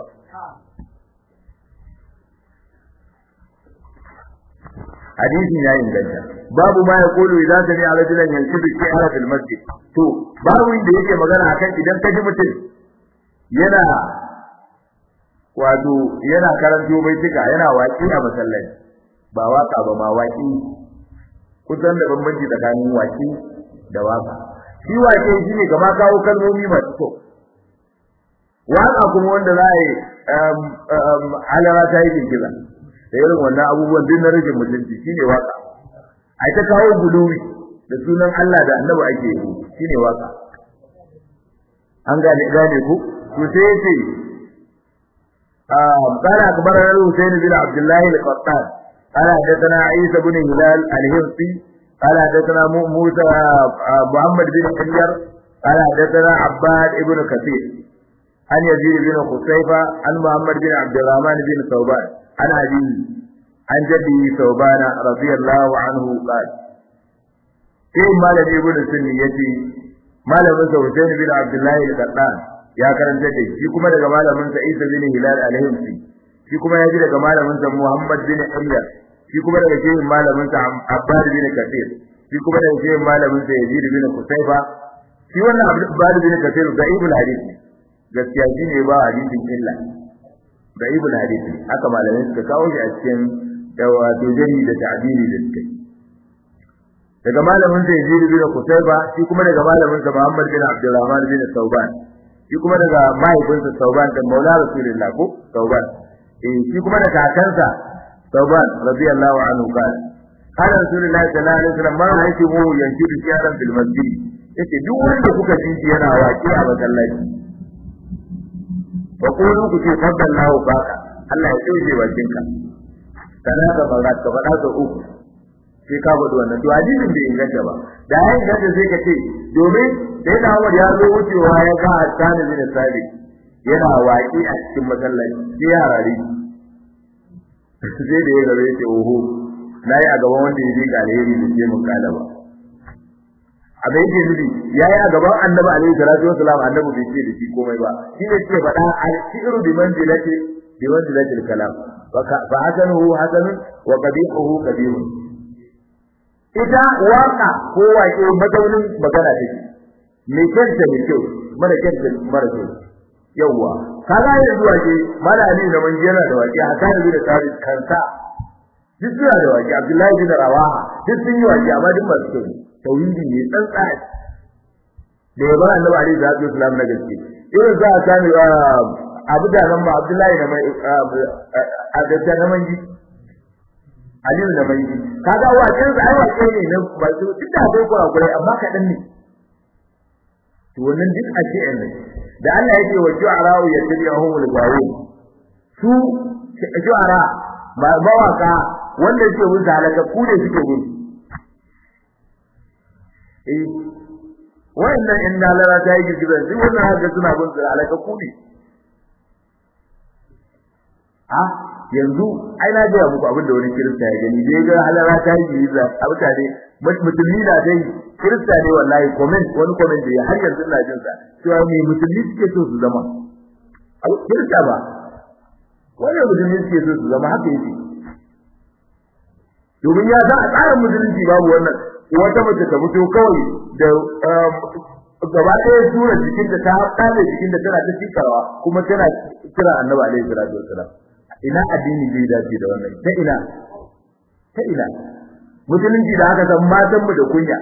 hadisi ya inganta babu ma ya kulu idan sami a rajulan yankudu fi ala fil masjid to babu inda yake magana akan idan ka ji mutum yana wato yana karanto bai tuka yana waki a masallaci ba waka ba ma waki kusan da bambanci tsakanin waki da waka shi wake shi ne kama kawo kalmomi masu kyau waka kuma wanda za a yi halara ta yi girgiza da irin wannan abubuwan duk na rage mutunci shi ne waka a ta kawo guluwi da sunan Allah da annabi ake yi shi ne waka an gane gane ku to sai yace قال أخبرنا الحسين بن عبد الله القطان قال حدثنا عيسى بن هلال الهرسي قال حدثنا موسى محمد بن حجر قال حدثنا عباد بن كثير عن يزيد بن خصيفة عن محمد بن عبد الرحمن بن ثوبان عن أبيه عن جده ثوبان رضي الله عنه قال إيه مالك ابن سني يتي مالك حسين بن عبد الله القطان ya karanta da shi kuma daga malamin sa Isa bin Hilal al-Himsi shi kuma ya ji daga malamin sa Muhammad bin Umar shi kuma daga shehin malamin sa Abbad bin Kathir shi kuma daga shehin malamin sa Yazid bin Qutayba shi wannan Abbad bin Kathir da ibn hadith gaskiya shi ne ba hadisin illa da ibn hadith haka malamin suka kawo shi a cikin dawa dojani da ta'dili da suka daga malamin sa Yazid bin Qutayba shi kuma daga malamin sa Muhammad bin Abdurrahman bin Sauban shi kuma daga mahaifinsa Sauban da Maula Rasulullah ko Sauban eh shi kuma daga kakansa Sauban radiyallahu anhu kana kana Rasulullah sallallahu alaihi wasallam man haifi mu yankidu shiyaran fil masjid yace duk wanda kuka ji shi yana waki a masallaci fa qulu ku ce fadallahu baka Allah ya tsoje bakinka kana da barat ka faɗa ka uku sai ka faɗi wannan to hadisin bai inganta ba da ya inganta sai ka ce domin sai da Umar ya zo wucewa ya ga Hassan bin Sabit yana waƙi a cikin masallaci sai ya rari sai da ya gare ce oho nayi a gaban wanda ya je ga alheri da ke mun kala ba abin yake nufi yayi a gaban Annabi alaihi salatu wasalam Annabi bai ce da shi komai ba shi ne ce faɗa al-shi'ru bi manzilati bi manzilati al-kalam fa hasanuhu hasanun wa qabihuhu qabihun ita waka ko waƙe mazaunin magana take me kyanta me kyau mara kyanta mara kyau yawwa kaga yanzu waƙe mala ali da man yana da waƙe hakan bi da tsari kansa duk suna da waƙe abdullahi bin rawaha duk sun yi waƙe amma duk masu kyau tauhidi ne tsantsa da yabar annabi alaihi salatu wasalam na gaske irin za a sami abu da nan ma abdullahi da mai a da na manji aliyu da bai kaga waken sa ai wake ne na ba su duk da akwai kurakurai amma kaɗan ne to wannan duk a ce ne da Allah yake wa ju'ara'u yattabi'uhumul gawun su ju'ara ba mawaka wanda suke bin halaka ku ne suke bin eh wannan in dalara ta yi girgizar duk wannan haka suna bin su halaka ku ne a yanzu ai na ga muku abin da wani kirista ya gani dai ga halara ta yi girgiza a mutane musulmi na dai kirista ne wallahi comment wani comment da har yanzu ina jin sa cewa me musulmi suke so su zama a kirista ba wani musulmi suke so su zama haka yake domin ya san a tsarin musulunci babu wannan wata mace ta fito kawai da gaba ɗaya tura jikin da ta haɗa jikin da tana ta cikawa kuma tana kira annabi alaihi salatu wassalam ina addini zai dace da wannan ta ina ta ina musulunci da aka san matan mu da kunya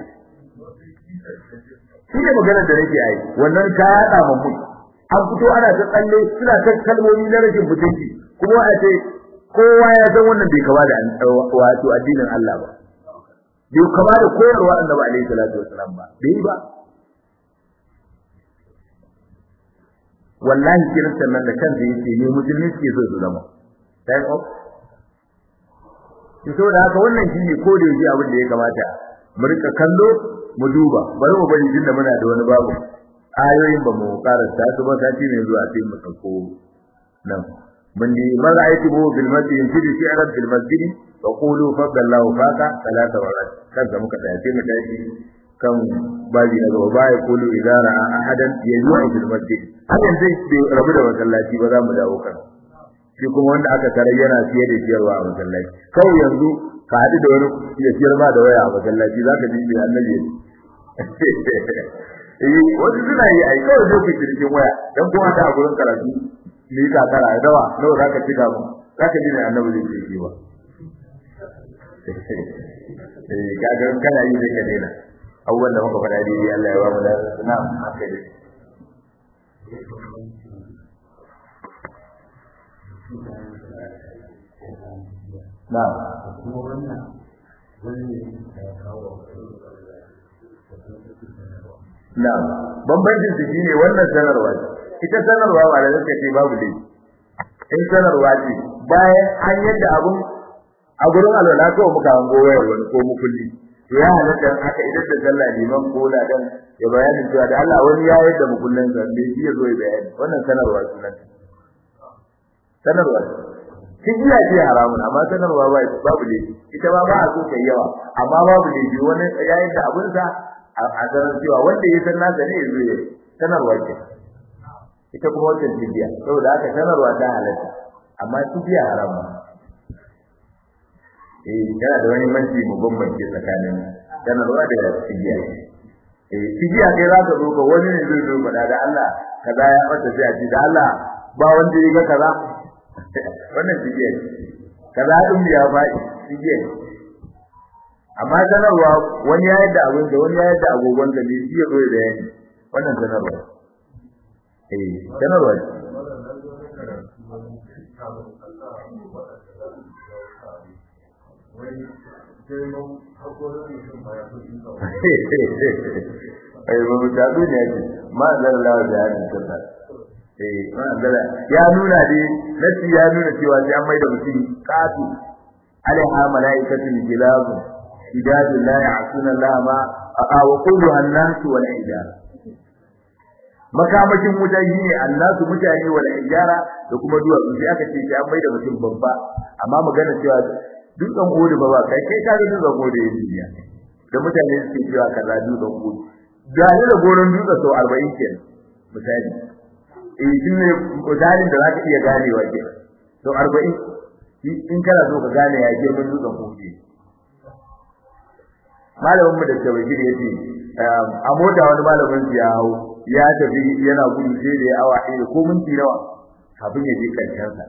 shi ne magana da nake yi wannan ta yaɗa mu an fito ana ta tsalle suna ta kalmomi na rashin mutunci kuma a ce kowa ya san wannan bai kama da wato addinin Allah ba bai kama da koyarwa annabi alaihi salatu wasalam ba bai ba wallahi kiristan nan da kansa yake ne musulmi suke so su zama time up to da haka wannan shine ko da yaji abin da ya kamata mu rika kallo mu duba bari mu bari tunda muna da wani babu ayoyin ba mu karanta su ba sati ne zuwa sai mu sauko nan من من رأيته بالمسجد ينشد شعرا في المسجد فقولوا فضل الله فاك ثلاث مرات كان كما كتاتي متاشي كم باجي daga ba ya kulu idza ra'a ahadan yaju'u fil masjid hakan zai rabu da masallaci ba za mu dawo kan shi kuma wanda aka tare yana fiye da ciyarwa a masallaci kawai yanzu ka haɗu da wani ya ciyar ma da waya a masallaci zaka ji bi annabi eh wasu suna yi ai kawai zai ku cikin waya dan kuma ta a gurin karatu ni ka kara dawa nawa zaka cika mu zaka ji ne annabi zai ce shi ba eh kaga kana yi da kadena abubuwan da muka faɗa dai Allah ya ba mu da na haka dai na kuma wannan wani ya kawo na bambancin su shine wannan sanarwa ita sanarwa ba da zaka ce babu dai in sanarwa ce bayan an yadda abun a gurin alwala ko muka hango wayar wani ko mukulli to ya halatta haka idan da sallah liman ko ladan ya bayani cewa da Allah wani ya yadda mukullin sa bai shi ya zo ya bayani wannan sanarwa sunan sanarwa kijiya ce haramun amma sanarwa ba babu dai ita ma ba a so kai yawa amma babu dai wani ya yadda abun sa a sanar cewa wanda ya san nasa ne ya zo ya sanarwa ce ita kuma wata tibiya saboda haka sanarwa ta halatta amma tibiya haramu eh yana da wani manci mu bambance tsakanin sanarwa da tibiya eh tibiya kai za ka zo ka wani ne zai zo faɗa da Allah kaza ya fata sai a ce da Allah ba wanda ya ga kaza wannan tibiya ce kaza din ya faɗi tibiya ce amma sanarwa wani ya yadda abin da wani ya yadda agogon da bai iya zo da yani wannan sanarwa eh sanarwa ai ba mu tabu ne ma zan lawa da hadin sallah eh ma zala ya nuna dai nasi ya nuna cewa sai an mai da mutum kafi alaiha malaikatu kilab idadu la ya'suna Allah ma wa quluha an-nas wal ijara makamakin wuta shine annasu mutane wal ijara da kuma duwatsu sai aka ce sai an mai da mutum babba amma magana cewa dutsen gode ba ba kai kai ka ga dutsen gode ya duniya da mutane suke cewa kaza dutsen gode ga ni da goron dutsen sau 40 kenan misali eh shine misalin da zaka iya ganewa kenan sau 40 in kana so ka gane ya girman dutsen gode malamin mu da tawhid yace a mota wani malamin ya hawo ya tafi yana gudu sai da ya awa ɗaya ko minti nawa kafin ya je karshen sa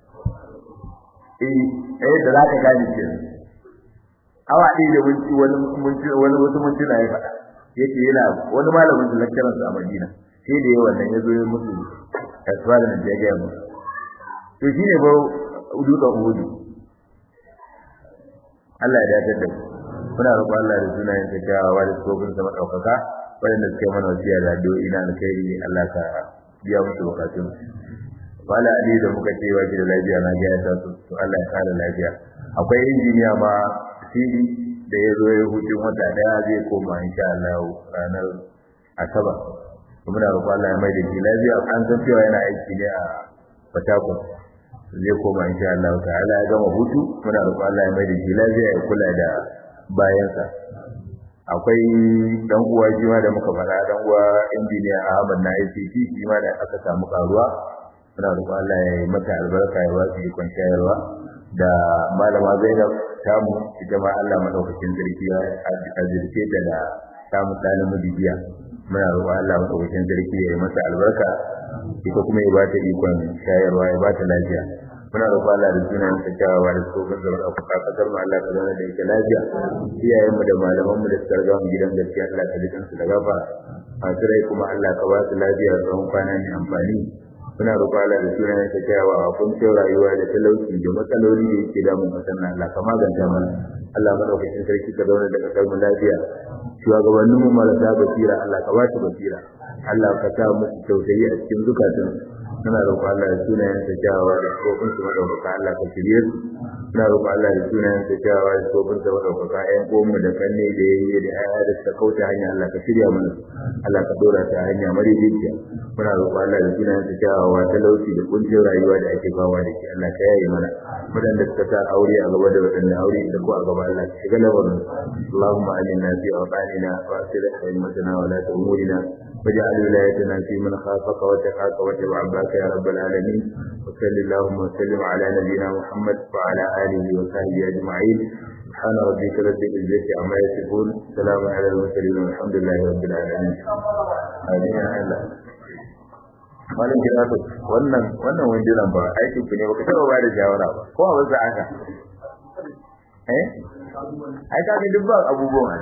eh eh da zaka gane ke awa ɗaya da minti wani minti wani wasu minti na ya faɗa yake yana wani malamin da lecturer sa a Madina sai da yawan nan yazo ya musu asfala da ya ga mu to shine ba dutsen Uhud Allah ya dace da muna roƙon Allah da sunayen ta kyawawa da tsofin sa madaukaka wanda suke mana wasiya da addu'o'i na alkhairi Allah ka biya musu bukatun wala ali da muka ce waje da lafiya na ga ta su to Allah ya kare lafiya akwai injiniya ma sidi da ya zo ya hutun wata daya zai koma insha Allah ranar asabar muna roƙon Allah ya mai da shi lafiya an san cewa yana aiki ne a Fatakun zai koma insha Allah ta'ala ya gama hutu muna roƙon Allah ya mai da shi lafiya ya kula da bayansa akwai dan uwa shi ma da muka fara dan uwa injiniya Ahmad na ICT shi ma da aka samu karuwa muna roƙon Allah ya yi mata albarka ya ba su ikon shayarwa da malama Zainab tamu ita ma Allah madaukakin sarki ya azirce ta da samu ɗalin mudibiya muna roƙon Allah madaukakin sarki ya yi mata albarka ita kuma ya ba ta ikon shayarwa ya ba ta lafiya muna roƙon Allah da sunayen sa kyawawa da tsohon zama da kuka kasar mu Allah ka zauna da ita lafiya iyayen mu da malaman mu da suka riga mu gidan gaskiya Allah ka jikan su da gafa masu rai kuma Allah ka ba su lafiya tsawon kwana mai amfani muna roƙon Allah da sunayen sa kyawawa kun ce rayuwa da talauci da matsaloli da yake damun kasar nan Allah ka maganta mana Allah madaukakin sarki ka zauna da kasar mu lafiya shugabannin mu marasa basira Allah ka ba su basira Allah ka sa musu tausayi a cikin zukatan muna roƙon Allah da sunayen sa kyawawa da tsofin su madaukaka Allah ka shirye su muna roƙon Allah da sunayen sa kyawawa da tsofin su madaukaka ƴan uwanmu da kanne da yayye da ƴaƴa da suka kauce hanya Allah ka shirya mana Allah ka dora ta hanya marijiya muna roƙon Allah da sunayen sa kyawawa talauci da kuncin rayuwa da ake fama da shi Allah ka yaye mana wadanda suka sa aure a gaba da wadanda aure da ko a gaba Allah ka shiga lamarin Allahumma alinna fi awqatina wa aslih haymatana wa la umurina واجعل ولايتنا في من خافك وتقاك واتبع عباك يا رب العالمين وصل اللهم وسلم على نبينا محمد وعلى اله وصحبه اجمعين سبحان ربك رب العزه عما يصفون سلام على المرسلين والحمد لله رب العالمين امين يا الله malam kiratu wannan wannan wandiran ba aiki ku ne baka taba ba da shawara ba ko a wasu aka eh ai ka ga duk ba abubuwan